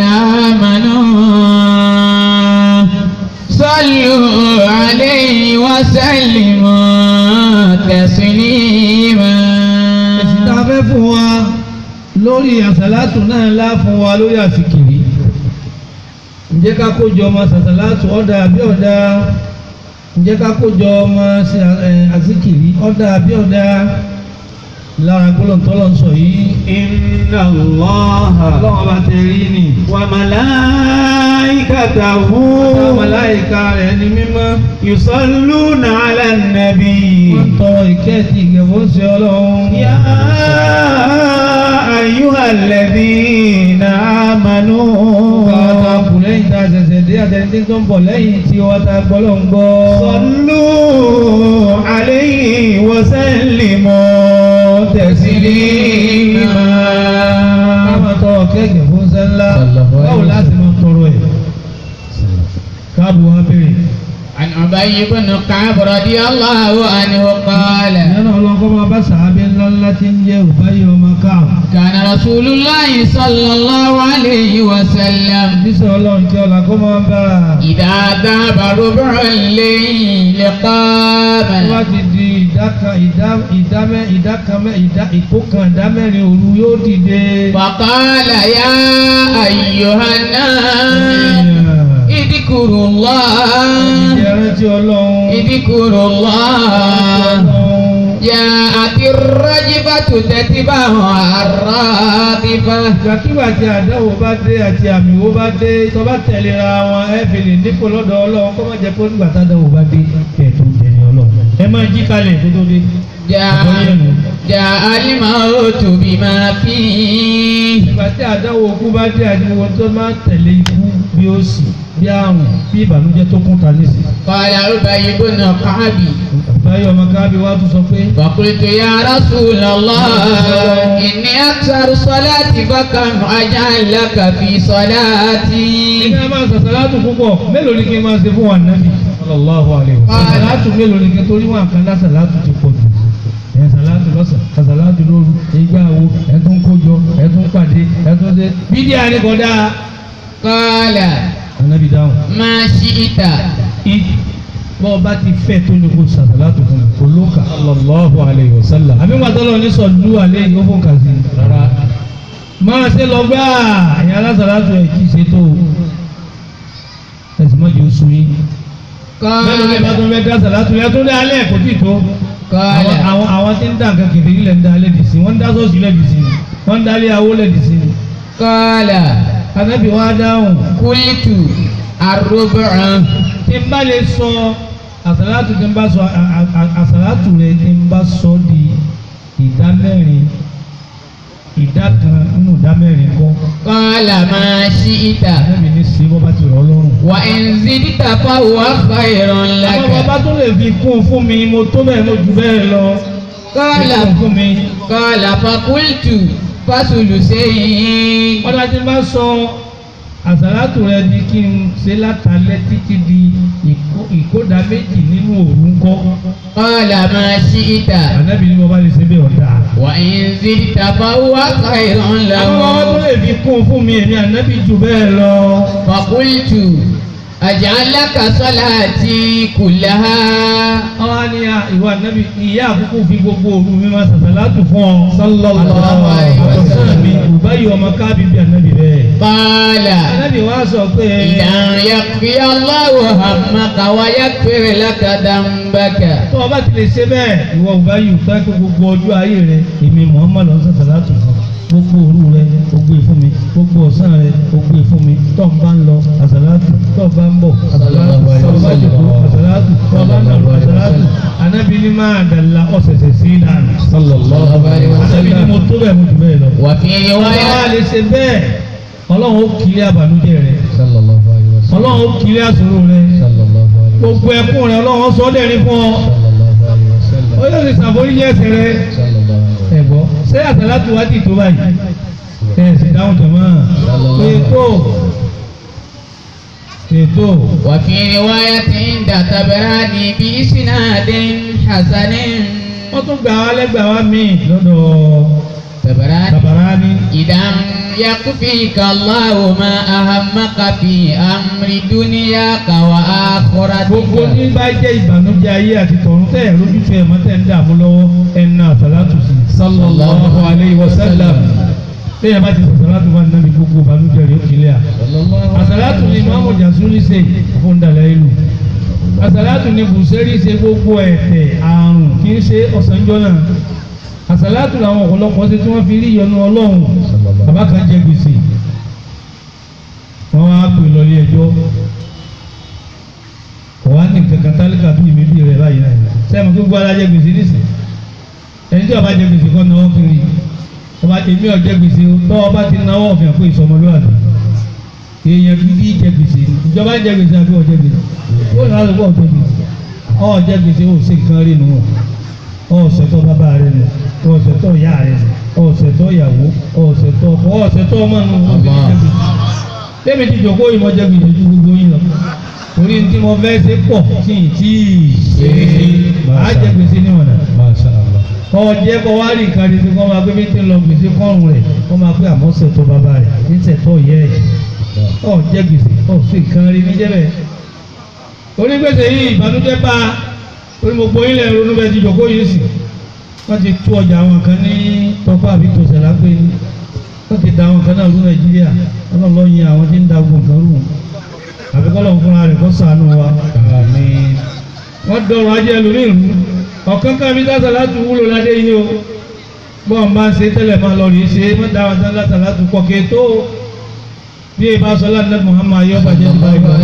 آمنوا صلوا عليه وسلموا تسليما èsì tá a fẹ́ fún wa lórí àsàlátù náà ńlá fún wa lórí àsìkiri ǹjẹ́ ká kójọ ọmọ àsàlátù ọ̀dà àbí ọ̀dà ǹjẹ́ ká kójọ ọmọ sí, ẹ̀, àsìkiri ọ̀dà àbí ọ̀dà lára gbólóńtọ́lọ́ ń sọ yìí Inna Allaha ọlọ́run bá tẹ rí ni wa malaikatahu àwọn màláíkà rẹ̀ ní mímọ́ yusalluna ala nabi. wọ́n tọrọ ìkẹ́ẹ̀tì ìgẹ̀fọ́ sí ọlọ́run Ya ayyuhal ladhina amanu. àwọn tá a kù lẹ́yìn tá a ṣẹ̀ṣẹ̀ dé àtẹnudí tó ń bọ̀ lẹ́yìn tí wọ́n ta gbọ́lọ́ ń gbọ́. Sallu alayhi wa sallimu taslima. ká máa tọrọ kẹ́gẹ̀ fún sẹ́ńlá Sallallahu alaihi báwo láti máa tọrọ ẹ̀ káàbù wá béèrè. عن أبي بن كعب رضي الله عنه قال ìyẹn náà lọ́kọ́ máa bá sàábé ńlá ńlá tí ń jẹ́ òbáyé ọmọ káàbù. كان رسول الله صلى الله عليه وسلم bísí ọlọ́run tí ọlá kó máa bá a. إذا ذهب ربع الليل wọ́n bá قام ti di ìdá kan ìdá ìdá mẹ́ ìdá kan mẹ́ ìdá ìkó kan ìdá mẹ́rin òru yóò dìde. فقال يا أيها الناس اذكروا الله ìrántí ọlọ́run. اذكروا الله جاءت الرجفة تتبعها الرادفة ìgbàkigbà tí àdáwò bá dé àti àmì wo bá dé tó bá tẹ̀léra wọn ẹ fi lè dípò lọ́dọ̀ ọlọ́run kó má jẹ́ pé nígbà tádáwò bá dé kẹ̀ tó ń tẹ̀lé ọlọ́run. ẹ máa jí kalẹ̀ tó tó dé. جاء جاء الموت بما فيه ìgbà tí àdáwò kú bá dé àdìwọ̀ tó máa tẹ̀lé ikú bí ó sì bí àrùn bí ìbànújẹ́ tó kún ta nísì. قال أبي بن كعب báyọ̀ ọmọ káàbí wá tún sọ pé فقلت يا رسول الله إني أكثر صلاتي فكم أجعل لك في صلاتي kí ẹ máa sàṣàlátù púpọ̀ mélòó ni kí n máa ṣe fún wa nàbì sallallahu alaihi wasallam. sàṣàlátù mélòó ni kí n torí wọn àkàndá sàṣàlátù ti pọ̀ jù. ẹ̀ sàṣàlátù lọ́sàn sàṣàlátù lóru ìgbà wo ẹ̀ tún kójọ ẹ̀ tún pàdé ẹ̀ tún ṣe. bídíà ni kò dáa. قال ànábì dáhùn. ما شئت ìdí bọ́ ọ bá ti fẹ́ tó ní kó sàṣàlátù fún mi kò ló kà sallallahu alaihi wasallam. àbí wọn tọ́lọ̀ ní sọ̀dú alẹ́ yìí ó fún kàzí rárá. máa ṣe lọ gbá àyàn alásàlátù ẹ̀ kì í ṣe tó ẹ̀sìn mọ́jì oṣù yìí. mẹ́rin ní ìbátan fẹ́ dá sàlátù yẹn tó dé alẹ́ kò tí ì tó. قال àwọn àwọn àwọn tí ń dá nǹkan kìfì ilẹ̀ ń dá alẹ́ dì sí wọ́n ń dá sọ́ọ̀sì ilẹ̀ dì sí wọ́n ń dá alẹ́ awó lẹ̀ dì sí. قال anábì wa dáhùn قلت الربع tí n bá lè sọ àsàlátù tí n bá sọ à- à- à- àsàlátù rẹ tí n bá sọ di ìdá mẹ́rin ìdá kan nínú ìdá mẹ́rin kọ́ قال ما شئت anábì ní sí bọ́ bá ti rọ̀ ọ́ lọ́rùn. وإن زدت فهو خير àwọn bàbá لك tó lè fi kún fún mi mo tó bẹ́ẹ̀ mo jù bẹ́ẹ̀ lọ. قال fi kún fún mi. قال فقلت فثلثين wọ́n dájú bá sọ àsàlátù rẹ di kí n ṣe látàlẹ́ títí di ìkó- ìkódà méjì nínú òru ńkọ́. قال ما شئت ànábì ni mo bá lè ṣe bẹ́ẹ̀ ọ̀dà. وإن زدت فهو خير àwọn bàbá tó له lè fi kún fún mi èmi ànábì jù bẹ́ẹ̀ lọ. فقلت أجعل لك صلاتي كلها àwọn á ní à- ìwà ànábì ìyá àkókò fi gbogbo òru mi máa ṣàṣàlátù fún ọ. Sallallahu alaihi wasallam. àtọ̀sán mi kò bá yọ ọmọ káàbí bí ànábì bẹ́ẹ̀. قال ànábì wa sọ pé. إذا يكفي الله همك ويغفر لك ذنبك tó o bá ti lè ṣe bẹ́ẹ̀ ìwọ ò bá yìí tó ẹ́ pé gbogbo ọjọ́ ayé rẹ èmi Muhammad ọ̀sán ṣàṣàlátù fún ọ. gbogbo òru rẹ ó gbé fún mi gbogbo ọ̀sán rẹ ó gbé fún mi tó ń bá ń lọ àsàlátù tó ń bá ń bọ̀ àsàlátù tó ń bá jòkó àsàlátù tó ń bá ń lọ àsàlátù anábì ní máa dàlá ọ̀sẹ̀sẹ̀ sí dànù sallallahu alaihi anábì ní mo wasallam tó bẹ́ẹ̀ mo jù bẹ́ẹ̀ lọ. وفي ọlọ́run á رواية lè ṣe bẹ́ẹ̀ ọlọ́run ó kiri àbànújẹ́ rẹ sallallahu alaihi wasallam ọlọ́run ó kiri àsòro rẹ sallallahu alaihi gbogbo ẹkún rẹ ọlọ́run ó sọ ọ́ dẹ̀rín fún ọ sallallahu alaihi wasallam ó yóò sì ṣàforíjì ẹ̀ṣẹ̀ rẹ sallallahu alaihi wasallam ẹ̀gbọ́ ṣé àsàlátù wá ti tó báyìí ẹ̀ sì dáhùn jọ̀mọ́ ètò ètò وفي رواية عند تبراني بإسناد حسن wọ́n tún gbà wá lẹ́gbàá wá míì lọ́dọ̀ تبراني Tabarani إذا يكفيك الله ما أهمك في أمر دنياك gbogbo ní وآخرتك bá jẹ́ ìbànújẹ́ ayé àti tọ̀run tẹ́ ẹ̀ lójútu ẹ̀ mọ́ tẹ́ ń dààmú lọ́wọ́ ẹ̀nà àsàlátù sí sallallahu alaihi wasallam bẹ́ẹ̀ bá ti sàsàlátù bá nàbí gbogbo ìbànújẹ́ rẹ̀ ó kílẹ̀ à àsàlátù ni Imamu Jasuli ṣe fún dàlẹ́ ìlú àsàlátù ni Bùsẹ́rì ṣe gbogbo ẹ̀tẹ̀ àrùn kì í ṣe ọ̀sánjọ́ náà àsàlátù làwọn ọ̀pọ̀lọpọ̀ ṣe tí wọ́n fi rí ìyọnu Ọlọ́run bàbá kan jẹ gbèsè wọ́n wá pè lọ ilé ẹjọ́ wọ́n á ní kankan tálíkà bí mi bí rẹ̀ báyìí náà sẹ́mi gbogbo alájẹ gbèsè nísìn ẹni tí ọba jẹ gbèsè kọ́ náwó kiri ọba èmi ọ̀jẹ gbèsè tọ́ ọba ti náwó ọ̀fìn fún ìsọmọlúwàbí èèyàn gidi jẹ gbèsè ìjọba jẹ gbèsè àbí ọ̀jẹ gbèsè ó náà lọ́wọ́ ọ̀jẹ gbèsè ọ̀jẹ gbèsè ó sì kan rí nù ọ̀sẹ̀tọ̀ bàbá rẹ̀ nù ọ̀sẹ̀tọ̀ ìyá rẹ̀ nù ọ̀sẹ̀tọ̀ ìyàwó ọ̀sẹ̀tọ̀ ọkọ ọ̀sẹ̀tọ̀ ọmọ nù ọ̀sẹ̀tọ̀ lẹ́mi ti jòkó ìmọ̀ jẹ gbèsè ju gbogbo yín lọ torí ní tí mo fẹ́ ṣe pọ̀ tí ì tí ì ṣe é ṣe á jẹ gbèsè níwọ̀n náà Masha Allah. kọ́ jẹ́ kọ́ wá rí nǹkan ṣe kọ́ máa pé bí tí ń lọ gbèsè kọ́rùn rẹ̀ kọ́ máa pé àmọ́ ṣètò bàbá rẹ̀ ní ṣètò yẹ ẹ̀ ọ̀ jẹ́ gbèsè ọ̀ sí nǹkan rí ní jẹ́bẹ̀. onígbèsè yìí ìbànújẹ́ bá orí mo gbóyún lẹ̀ ronú bẹ́ẹ̀ ti jòkó yìí sì wọ́n ti tú ọjà àwọn kan ní tọ́pọ̀ àbí tòṣẹ̀ lágbé ní wọ́n ti da àwọn kan náà rú Nàìjíríà ọlọ́lọ́ yin àwọn tí ń da gbogbo nǹkan rú àbíkọ́lọ́ fúnra rẹ̀ kó ṣàánú wa Àmín. wọ́n dọ̀rọ̀ ajé ẹlòmíì rú ọ̀kan kan mi dáta láti wúlò ládé yìí o bọ́ọ̀ bá ń ṣe tẹ́lẹ̀ máa lọ rí ṣe má dáwọn tán láta láti pọ̀ ké tó bí ẹ bá sọ láti Muhammad ayé ọba jẹ́ nípa ìgbà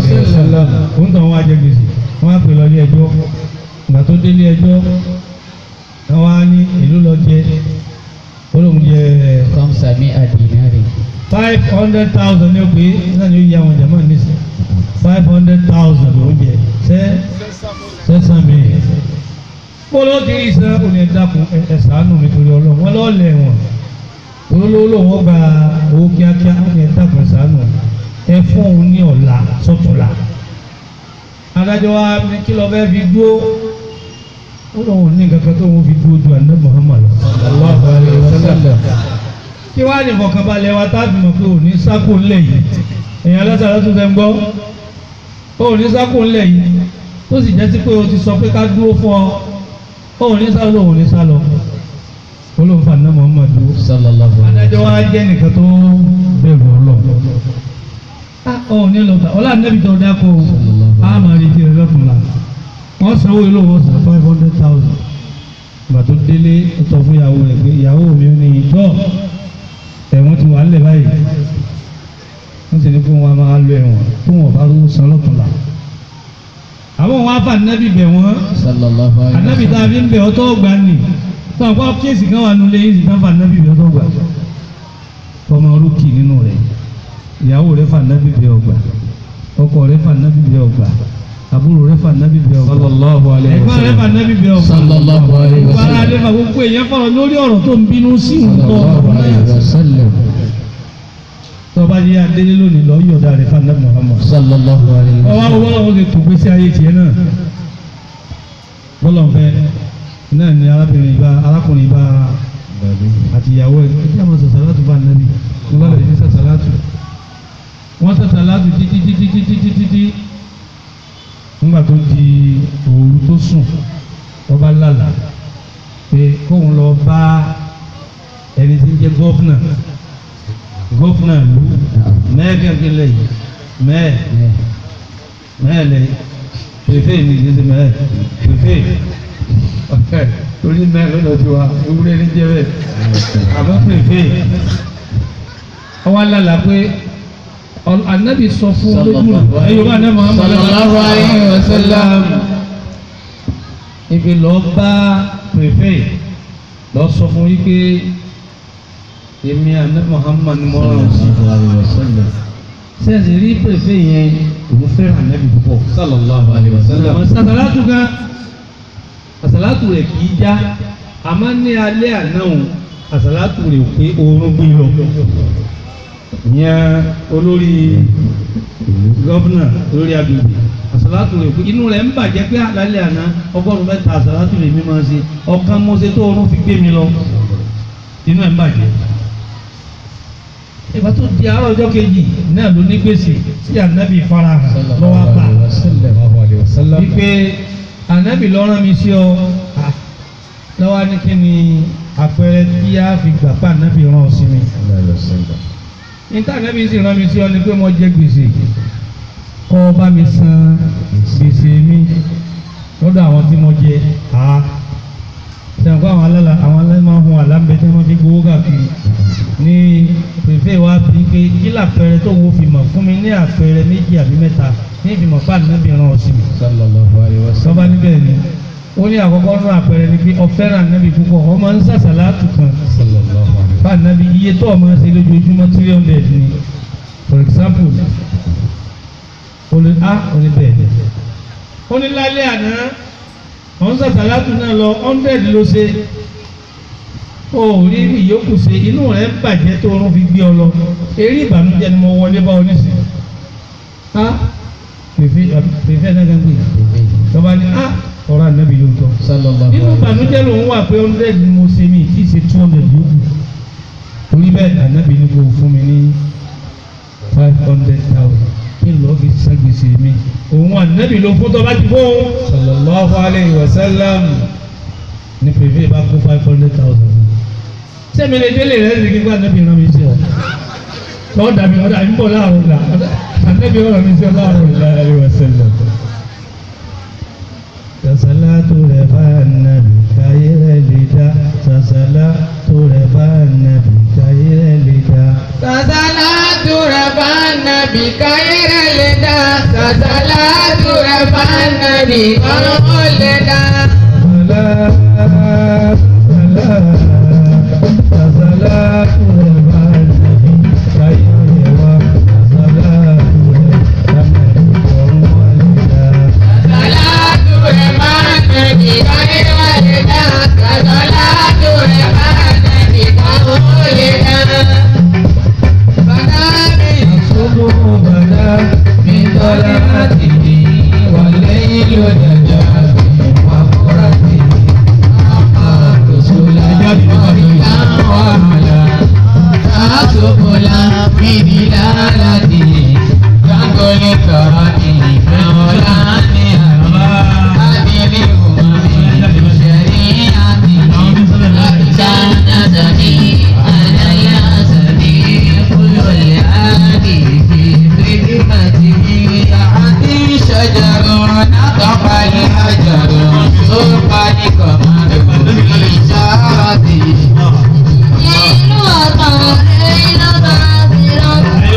òun tàn wọ́n ajẹ́ gbèsè wọ́n á pè lọ ilé ẹjọ́ ìgbà tó dé ilé ẹjọ́ wọ́n á ní ìlú lọ jẹ olóhùn jẹ خمسمائة دينار five hundred thousand ní o pé náà ni ó yí àwọn jàmáà nísìn five hundred thousand ló ń jẹ sẹ́ sẹ́sàn mi bọ́lá ti rí iṣẹ́ òní ẹ̀dákun ẹ̀sánù nítorí ọlọ́run wọn lọ́ọ́ lẹ̀ wọ̀n olólò wọn gba owó kíákíá òní ẹ̀dákun ẹ̀sánù ẹ fún òun ní ọ̀la sọ́tùnla adájọ́ wa ní kí lọ́ọ́ fẹ́ fi dúró ó lóun ní nǹkan kan tó wọn fi dúró ju àná Muhammad sallallahu alaihi wasallam kí wàá ní ìfọ̀kànbalẹ̀ wa tá a fi mọ̀ pé òní sákò ńlẹ̀ yìí èèyàn lọ́sàrá tó fẹ́ ń gbọ́ òní sákò ńlẹ̀ yìí tó sì jẹ́ sí pé o ti sọ pé ká dúró fún ọ òní sá lọ òní sá lọ olóhùn fàánà Muhammad dúró sallallahu alaihi adájọ́ wa jẹ́ nìkan tó bẹ̀rù ọlọ́run òní lọ bá ọlá nẹ́bí tó dákọ̀ o a máa retí rẹ lọ́tún la wọ́n sanwó ilé wọn san five hundred thousand ìgbà tó délé ó sọ fún ìyàwó rẹ̀ pé ìyàwó mi ò ní ìtọ́ ẹ̀wọ̀n ti wà nílẹ̀ báyìí wọ́n sì ní kí wọ́n máa lo ẹ̀wọ̀n kí wọ́n bá rówó san lọ́tún la àwọn wọn afa anabi bẹ̀ wọ́n sallallahu alaihi anabi tá a fi ń bẹ̀ ọ́ tó gbà ní tó àwọn akọ́ kéèsì kan wà nulẹ̀ yìí sì tán fa anabi bẹ̀ ọ́ tó gbà ọmọ orúkì nínú rẹ̀ ìyàwó rẹ̀ fa anabi bẹ̀ ọ́ gbà ọkọ rẹ̀ fa anabi bẹ̀ ọ́ gbà àbúrò rẹ̀ fa anabi bẹ̀ ọ́ gbà Sallallahu alaihi ẹ̀gbọ́n rẹ̀ fa wasallam. anabi bẹ̀ ọ́ gbà sallallahu alaihi gbogbo ara wasallam rẹ̀ fa gbogbo èèyàn fọ̀rọ̀ lórí ọ̀rọ̀ tó ń bínú sí nǹkan sallallahu alaihi wasallam tọ́ba yé adélé lónìí lọ yọ̀ọ̀dà rẹ̀ fa anabi Muhammad sallallahu alaihi ọwọ́ wasallam àwọn ọlọ́run ti tó gbèsè ayé tiẹ̀ náà bọ́lọ̀ fẹ́ náà ni arábìnrin ìbá arákùnrin ìbá àti ìyàwó ẹ̀ kí a máa sàṣàlátù bá nàbì ní wọ́n bẹ̀rẹ̀ sí sàṣàlátù wọ́n sàṣàlátù títí títí títí títí tí nígbà tó di òru tó sùn ọba lálà pé kóun lọ bá ẹni tí ń jẹ́ gọ́fúnà gọ́fúnà lù mẹ́ẹ̀kẹ́kẹ́ lẹ́yìn mẹ́ẹ̀ mẹ́ẹ̀lẹ̀ fèfé ní ìdíje mẹ́ẹ̀ fèfé torí náà lọ́dọ̀ tí wa ewúrẹ́ ní jẹ́ bẹ́ẹ̀ àmọ́ pèfé ọwọ́ alálà pé ọ- anabi sọ fún lójú rẹ̀ ẹ̀yọ́ bá náà Muhammad Sallallahu alaihi wasallam. ibi lọ bá pèfé lọ sọ fún yí pé èmi anabi Muhammad ni mo rán sí sẹ́ẹ̀sì rí pèfé yẹn òun fẹ́ràn anabi púpọ̀ sallallahu alaihi wasallam àsàlátù gan àsàlátù rẹ̀ kì í já àmọ́ ní alẹ́ àná òun àsàlátù rẹ̀ pé oorun gbé lọ ìyẹn olórí gọ́vnà lórí agbègbè àsàlátù rẹ̀ pé inú rẹ̀ ń bàjẹ́ pé àlálẹ́ àná ọgọ́rùn mẹ́ta àsàlátù rẹ̀ mi máa ṣe ọ̀kan mo ṣe tó oorun fi gbé mi lọ inú ẹ̀ ń bàjẹ́ ìgbà tó di àárọ̀ ọjọ́ kejì náà ló ní gbèsè tí ànábì farahàn lọ́wọ́ bá sallallahu alaihi wasallam wípé ànábì lọ́rán mi sí ọ à, lọ́wọ́ ní kí ni àpẹẹrẹ tí a fi gbà pa ànábì rán ọ sí mi níta ànábì sì rán mi sí ọ ni pé mo jẹ gbèsè kọ́ ọ bá mi san gbèsè mi lọ́dọ̀ àwọn tí mo jẹ à sẹ́wọ̀n kó àwọn alálà àwọn alálà máa ń hun àlámbẹ́ tí wọ́n fi gbowó káàkiri ní pèfé wa fi pé kí làpẹẹrẹ tó wo fi mọ̀ fún mi ní àpẹẹrẹ méjì àbí mẹ́ta ní ìfimọ̀ pa ànábì rán ọ sí mi sallallahu alaihi wasallam sọba níbẹ̀ ni ó ní àkọ́kọ́ nínú àpẹẹrẹ ni pé ọ̀fẹ́ràn nábì púpọ̀ ọmọ ń sàṣàlátù kan sallallahu alaihi bá nábì iye tó ọmọ ṣe lójoojúmọ́ three hundred ni for example olè a olè bẹ́ẹ̀ ó ní lálẹ́ àná ọ̀n sàṣàlátù náà lọ hundred ló ṣe ó rí ìyókù ṣe inú rẹ̀ ń bàjẹ́ tó oorun fi gbé ọ lọ eré ìbànújẹ́ ni mo wọlé bá ọ nísìnyí a pèfé pèfé náà gán gbé tọ́ba ní a ọ̀rọ̀ ànábì ló ń tọ́ sallallahu nínú alaihi ìbànújẹ́ lòun wà pé hundred ni mo ṣe mi tí ì ṣe two hundred yòókù torí bẹ́ẹ̀ ànábì ní kò fún mi ní five hundred thousand kí n lọ́ọ́ fi san gbèsè mi òun ànábì ló fún tọ́ bá ti fún un sallallahu alayhi wa sallam ní pèfé bá kó five hundred thousand fún un sẹ́mi lè délé rẹ̀ ní kíkọ́ ànábì rán mi sí ọ lọ́ọ́ dàbí ọ̀dà àbí bọ̀ láàrọ̀ là ànábì rán mi sí ọ láàrọ̀ alayhi wa sallam sasalatu rẹ̀ bá nàbì káyé rẹ̀ lè dá sasalatu rẹ̀ bá nàbì káyé rẹ̀ lè dá. Sasalatu rabbana bi khairil lida Sasalatu rabbana bi khairil lida Salat, salat, sasalatu rẹ̀ bá nàbì káyé rẹ̀ wá sasalatu rẹ̀ bá nàbì kọ́rùn wá lè dá. Sasalatu rabbana bi khairil lida Sasalatu rabbana bi khairil lida Fanabi Subuh bada min talatihi wal laylu najabi wa quratihi شجر نطق الحجر سرقا لقمر إشارته Ìlú ọ̀tọ̀ ìlú bá ti lọ.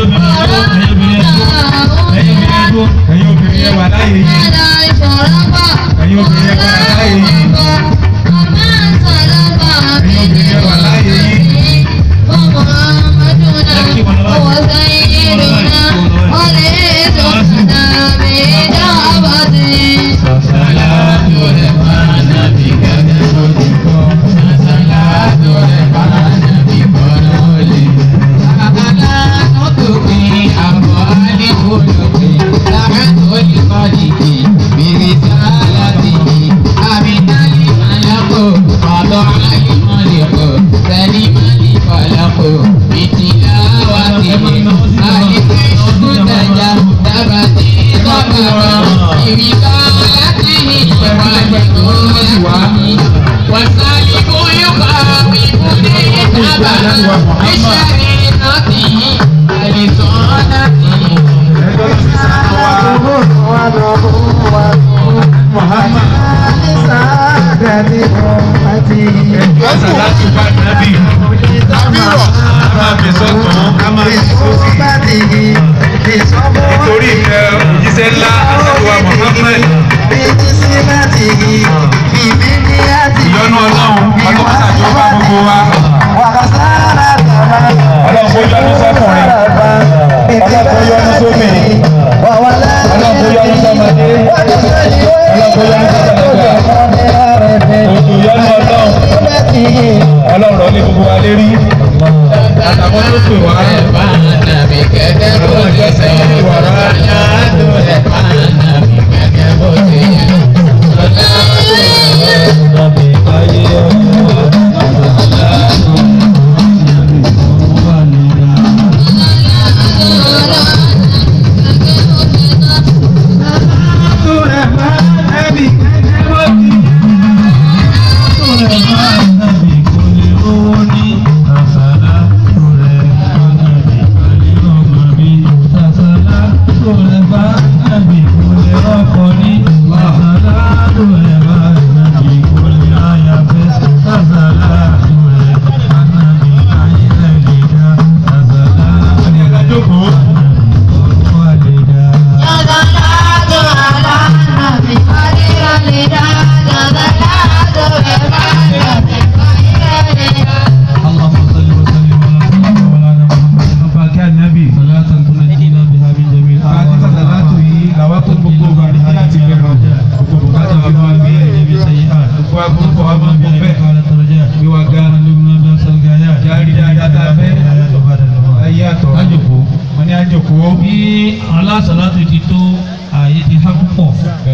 ẹ̀yin obìnrin ẹ wà láàyè yìí Ẹ̀dá ìṣòro bọ̀. ẹ̀yin obìnrin ẹ wà láàyè yìí Ọmọ ìṣòro bọ̀. ẹ̀yin obìnrin ẹ wà láàyè yìí. Ọmọ ọmọdúnà. Owó sẹ́yìn ìrìnà. Ọlẹ́ ètò ìdàbí ìjọba ti. Sasalatu rabbana bi kadamudiko Sasalatu rabbana bi koroli Sasalatu tuki amwali khuluqi Sa'atul khaliqi bi risalatihi Abidali malaku Fada'ali maliku Salimali falaku Bitilawatihi Alifin sudaja Dabati Dabara برسالته وبدولته والسالك يقاومني تبعا بشريعته ولسنته Muhammad. pẹ́ ìyọnu ọlọ́run ọlọ́run tàbí ó bá gbogbo wa ọlọ́run kó yọ́nú sọ́kùnrin ọlọ́run kó yọ́nú sóbìnrin ọlọ́run kó yọ́nú sọ́mọdé ọlọ́run kó yọ́nú sọ́kùnrin òtù yọ́nú ọlọ́run ọlọ́run rọ̀ ní gbogbo wa lérí àtàwọn tó pè wá bí alásàlátù ti tó ààyè ti há púpọ̀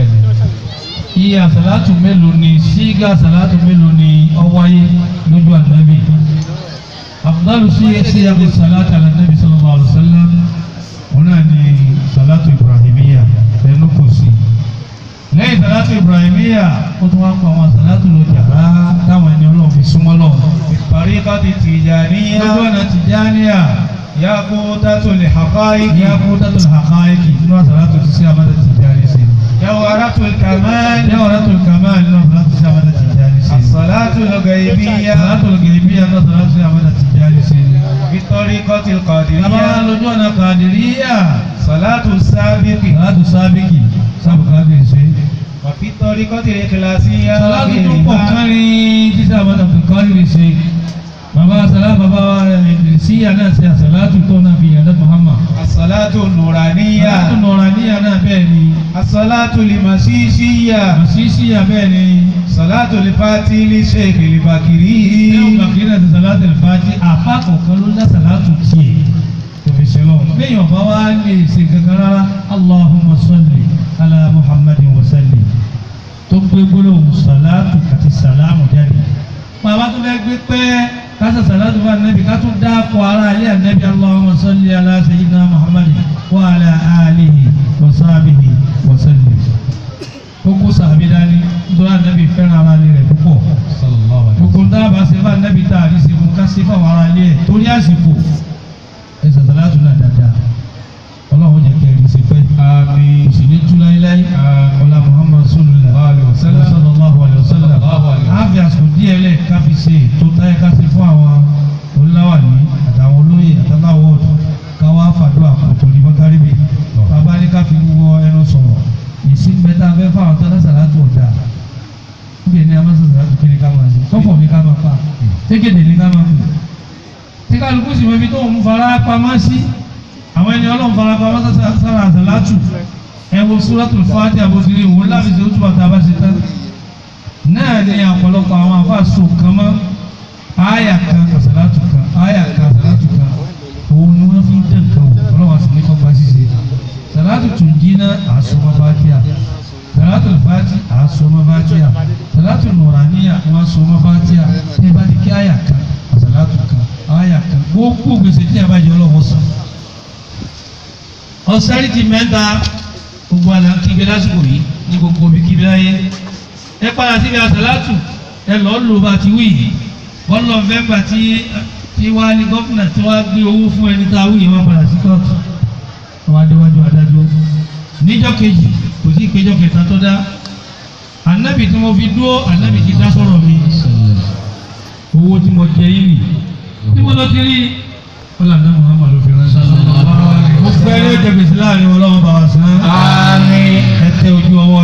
iye àsàlátù mélòó ni sígá àsàlátù mélòó ni ó wáyé lójú ànábì afdalu sí sí yàgò sàlátù ànábì sallallahu alaihi wasallam wọn náà ni sàlátù ibrahimiya ẹnu kò sí lẹ́yìn sàlátù ibrahimiya ó tún wá pa àwọn sàlátù lọ jàrá táwọn ẹni ọlọ́run fi súnmọ́ lọ. Tariqati Tijaniyya lójú ọ̀nà tìjáníà Yaqutatul Haqa'iq ní akótátù àkáyékì nínú àsàlátù ti sí àmàdà tìjáni sí. Jawharatul Kamal ní ọ̀rẹ́ tó kàmá nínú àsàlátù sí àmàdà tìjáni sí. As-Salatul Ghaybiyya àsàlátù gẹ̀ẹ́bíyà nínú àsàlátù sí àmàdà tìjáni sí. Bi Tariqatil Bàbá Qadiriyya lójú ọ̀nà kàdìríyà Salatu Sabiqi àsàlátù sábìkì sábùkàdì sí. wa fi Tariqatil Ikhlasiyya Àsàlátù tó pọ̀ kárí títí àmàdà kàdìrí sí. Bàbá àsàlá bàbá ìdìrísíyà náà ṣe àsàlátù tó náà fi yàndá Muhammad. As-Salatu Nuraniyya Àsàlátù nọ̀ràníyà náà bẹ́ẹ̀ ni. As-Salatu Limasisiyya Àṣìṣìyà bẹ́ẹ̀ ni. Salatu Lifati li Sheikh Ní al-Bakiri ọgbàkiri náà ti sàlátì ìfàjì àfa kọ̀ọ̀kan ló dá sàlátù tiẹ̀ tó fi ṣe lọ́wọ́. Béèyàn bá wá lè ṣe kankan rárá Allahumma salli ala Muhammadin wa salli tó gbé gbólóhùn sàlátù àti sàlámù jáde. Bàbá tó fẹ́ gbé pẹ́ kásá sàlátù fún ànábì ká tún dáàpọ̀ ara alẹ́ ànábì Allahumma salli ala sayyidina Muhammadin wa ala alihi wa sahbihi wa sallim. Kókó sàbí dání nítorí ànábì fẹ́ràn ara rẹ̀ púpọ̀ gbogbo ń dábàá ṣe fún anabi tá a rí ṣe fún ká ṣe fún àwọn ará ilé ẹ̀ torí àsìkò ẹ sàtàlátù náà dáadáa ọlọ́run jẹ́ kẹrin ṣe pẹ́ àmín kò sì ní tú láíláí ọlá muhammad sallallahu sallallahu alayhi wa sallam àfi àsìkò díẹ̀ lẹ̀ ká fi ṣe tó táyé ká ṣe fún àwọn oníláwàní àtàwọn olóyè àtàláwọ̀ ọ̀dọ́ ká wá fàdúrà àpòtò ní bákàríbì bàbá ní ká fi wọ ẹnu sọ̀rọ̀ ìsìn bẹ́tà fẹ́ fáwọn tó lásàlátù ọ̀dà níbi ní amásàsà láti kiri ká máa ṣe kọ́fọ̀ ní ká máa fa tẹ́kẹ̀dẹ̀ ní ká máa fi tí kálukú sì mọbi tó ń fara pamọ́ sí àwọn ẹni ọlọ́run fara pamọ́ sára àsàlátù ẹ wo Suratul Fatiha àbòsílẹ̀ ìwò láti ṣe oṣù bàtà bá ṣe tán náà ní ọ̀pọ̀lọpọ̀ àwọn afáàsù kan mọ́ àyà kan àsàlátù kan àyà kan àsàlátù kan òun ni wọ́n fi ń dẹ̀ nǹkan wò ọlọ́wọ́ sì ní kọ́kọ́ ṣíṣe sàlátù tún jí náà àsomọ́ Fatiha salatul fati a soma fatiha salatul nuraniya wọn soma fatiha tẹ bá di kí àyà kan a salatu kan àyà kan gbogbo gbèsè tí a bá jẹ ọlọ́wọ́ sàn. ọ̀sẹ́rìtì mẹ́ta gbogbo àlà kíbi lásìkò yìí ní gbogbo bí kíbi láyé ẹ padà síbi àsàlátù ẹ lọ́ọ́ lò bá ti wí yìí wọ́n lọ fẹ́ǹgbà tí tí wá ní gọ́fìnà tí wá gbé owó fún ẹni tá a wí yìí wọ́n padà sí kóòtù wọ́n adéwájú adájọ́ níjọ́ kejì kò sí ìpéjọ kẹta tó dá anabi tí mo fi dúró anabi ti dá sọ̀rọ̀ mi owó tí mo jẹ yìí nì tí mo lọ ti rí ọlànà muhammadu fi ránṣẹ́ mo fẹ́ ní ìjẹ gbèsè láàrin ọlọ́run bá wa sàn án ẹ tẹ ojú ọwọ́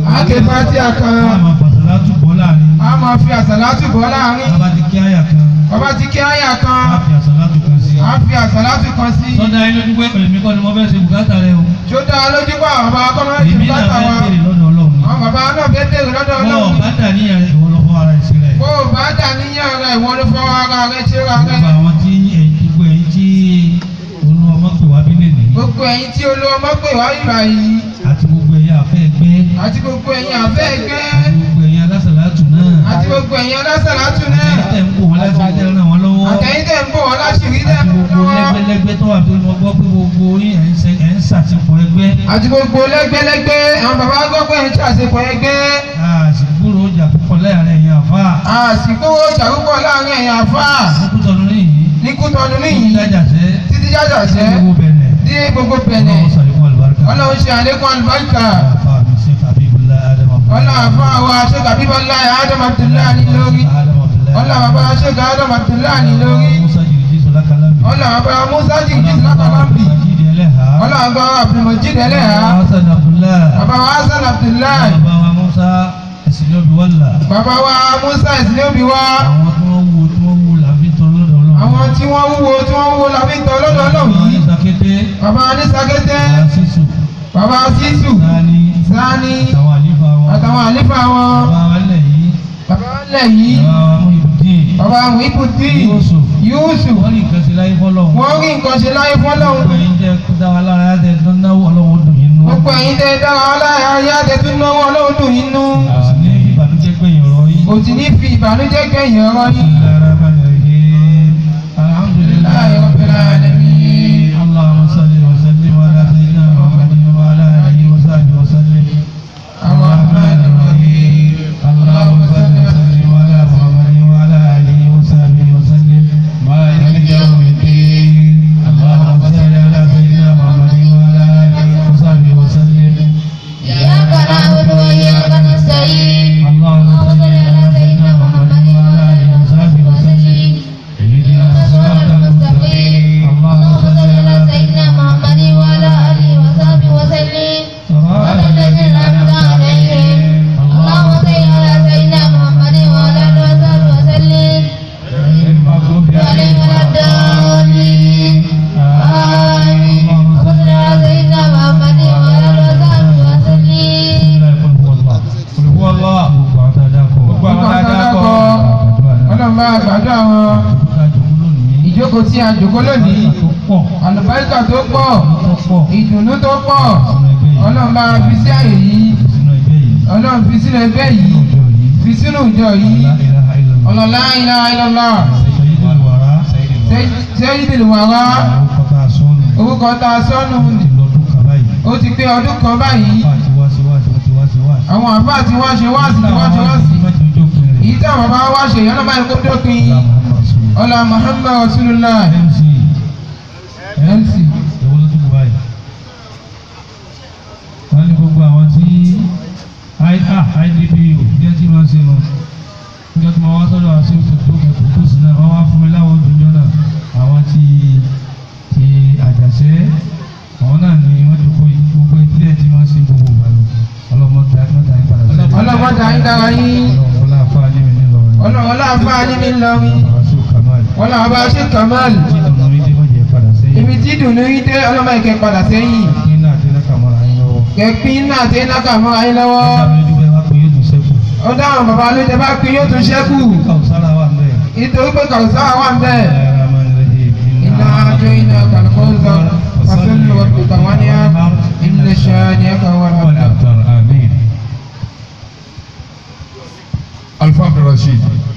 àáké fatia a kan máa fàṣàlá tù bọ́ láàrin a máa fi àsàlátù bọ́ láàrin bàbá ti kí àyà kan bàbá ti kí àyà a kan fi àṣàlá tù kan sí. a fi àsàlátù kan sí sọ́dà yín lójú pé èmi kọ́ ni mo fẹ́ ṣe bùkátà rẹ o tí ó dá lójú pa àwọn bàbá kọ́mọ́ ti èmi náà bàtà fẹ́ wa béèrè lọ́dọ̀ ọlọ́run ni. àwọn bàbá náà fẹ́ bèrè lọ́dọ̀ bọ́ ọlọ́run bá dà níyàn rẹ̀ ìwọ lọ fọ́ ara ẹ̀ sí rẹ̀. bó o bá dà níyàn rẹ̀ ìwọ ló fọwọ́ ara rẹ̀ ṣe ra rẹ̀ gbogbo àwọn tí ẹ̀yin gbogbo ẹ̀yin tí olúwa ọmọ pè wá bílẹ̀ nìyí gbogbo ẹ̀yin tí olówó mọ́ pé wá ìgbà yìí àti gbogbo ẹ̀yin àfẹ́ ẹgbẹ́ àti gbogbo ẹ̀yin àfẹ́ ẹgbẹ́ àti gbogbo ẹ̀yin alásàlátù náà àti gbogbo ẹ̀yin alásàlátù náà àtẹ̀yìn tẹ̀ ń kó wọn láti rí tẹ́lẹ̀ wọn lọ́wọ́ àtẹ̀yìn tẹ̀ ń bọ̀ wọ́n láṣìírí tẹ̀ àti ń gbogbo lọ́wọ́ lẹ́gbẹ́lẹ́gbẹ́ tó wà tó ní wọ́n gbọ́ pé gbogbo yín ẹ̀ ń ṣe- ẹ̀ ń ṣàtìpọ̀ ẹgbẹ́ àti gbogbo lẹ́gbẹ́lẹ́gbẹ́ àwọn bàbá gbọ́ pé ń ṣàṣepọ̀ ẹgbẹ́ àsìkúrò ọjà púpọ̀ láàrin ẹ̀yin àfa àsìkò ìjàrúbọ̀ láàrin ẹ̀yin àfà àkútọ̀nù níyì ní kútọ́nu ní níyì ìdájàsẹ́ títí jájàṣẹ́ gbogbo bẹ̀rẹ̀ dé gbogbo bẹ̀nẹ̀ ọlọ́run sàlékún àlùbáríkà ọlọ́run ṣe àlékún àlùbáríkà àfa mi ṣe fàbíbùlá ádámù ọlọ́run àfà wa ṣe kàbíbọ́lá Adam Abdullahi lórí ọlọ́run bàbá ṣe kà Adam Abdullahi lórí musa jìrìjì sọlá kalambi ọlọ́run bàbá Musa jìgì lákàlámbì jíde ẹlẹ́hà ọlọ́run bàbá Abdulmajid ẹlẹ́hà hasan abdullah bàbá wa Hasan Abdullahi bàbá wa musa ẹ̀sìn ọ̀bì wàllà bàbá wa Musa ìsìlẹ̀ òbí wa àwọn tí wọ́n wúwo tí wọ́n wúwo làbí tọ́ lọ́dọ̀ ọlọ́run àwọn tí wọ́n wúwo tí wọ́n wúwo làbí ń tọ́ lọ́dọ̀ ọlọ́run àwọn yìí ìsàkété bàbá anísàkété sísù bàbá sísù sani sani àtàwọn àlífà wọn àtàwọn àlífà wọn bàbá wa lẹ̀ yìí bàbá ńlẹ̀ yìí bàbá wa mú ibùdín bàbá Muhibudin Yusuf Yusuf wọ́n ní nǹkan sí láyé fọ́lọ́run wọ́n rí nǹkan ṣe láyé fọ́lọ́run gbogbo ẹ̀yin jẹ́ kó dá wa lára ẹ̀ tó náwó ọlọ́run dùn yín nú gbogbo ẹ̀yin tẹ́ dára ọláyà ayé àtẹ̀tún náwó ọlọ́run dùn yín nú kò sì ní ìbànújẹ́ gbẹ̀yìn ọ̀rọ̀ yín. kò sì ní fi ìbànújẹ́ kẹ́yìn ọ̀rọ̀ yín الحمد لله Alhamdulillahi Rabbil alamin. اللهم صل وسلم على سيدنا محمد وعلى اله وصحبه وسلم الرحمن الرحيم اللهم صل وسلم على محمد وعلى اله وصحبه وسلم مالك يوم الدين اللهم صل على سيدنا محمد وعلى اله وصحبه وسلم إياك نعبد وإياك نستعين اللهم اللهم صل صل على سيدنا محمد وعلى آله وصحبه وسلم اهدنا الصراط الصراط المستقيم المستقيم اللهم صل على سيدنا محمد وعلى آله وصحبه وسلم صراط الذين أنعمت عليهم اللهم صل على سيدنا محمد وعلى آله وصحبه وسلم المغضوب عليهم ولا الضالين آمين اللهم صل على سيدنا محمد وعلى آله وصحبه وسلم Gbogbo àwọn dákọ̀ ọlọ́run bá àgbàdo àwọn ìjókòó tí a jòkó lónìí àlùbáríkà tó pọ̀ ìdùnnú tó pọ̀ ọlọ́run bá fi sí àyè yìí ọlọ́run fi sínú ẹgbẹ́ yìí fi sínú ìjọ yìí ọlọ́lá ilá ilọ́lá sẹ́yìndìlì wàrà orúkọ tá a sọ́nù ó ti pé ọdún kan báyìí àwọn àbá tí wọ́n ṣe wá sí wọ́n ṣe wá sí èyí tí àwọn bàbá wá ṣe yọ́nà báyìí kó dópin ọlá Muhammad Rasulullah MC wọ́n ní gbogbo àwọn tí idpu jẹ́ tí wọ́n ṣe lọ níjọ́ tí wọ́n wá sọ́dọ̀ àṣẹ òṣèlú tó sì náà wọ́n wá fún mi láwọn òjòjọ́ náà àwọn tí ti àjàṣẹ́ àwọn náà ni wọ́n jókòó yìí gbogbo ìpínlẹ̀ tí wọ́n ṣe gbogbo ìgbà lọ ọlọ́mọ ta ẹ̀ka ta ẹ̀ka padà sí ọlọ́mọ ta ẹ̀ka dára yín ọlọ́mọ láàfáà ní mi nílọrin ọlọ́mọ láàfáà ní mi ńlọrin àṣù kamal wọ́n làwọn bá ṣe Kamal tí ìdùnnú mi dé mọ̀jẹ̀ padà sẹ́yìn ibi tí ìdùnnú yín dé ọlọ́mọ ìkẹ́ padà sẹ́yìn kí náà ti náà kàmọ́ra yín lọ́wọ́ kẹ́pín náà tẹ́ náà kà mọ́ ayé lọ́wọ́ ẹ̀ka mi dúpẹ́ wá pé yóò tún sẹ́kù ó dáhùn bàbá ló jẹ bá pín yóò tún ṣẹ́kù kàwùsára wà mẹ́ẹ̀ nítorí pé kàwùsá wà ń bẹ́ẹ̀. إنا إنا أعطيناك الكوثر فصل لربك وانحر إن شانئك هو الأبتر آمين Alfa Abdulrasheed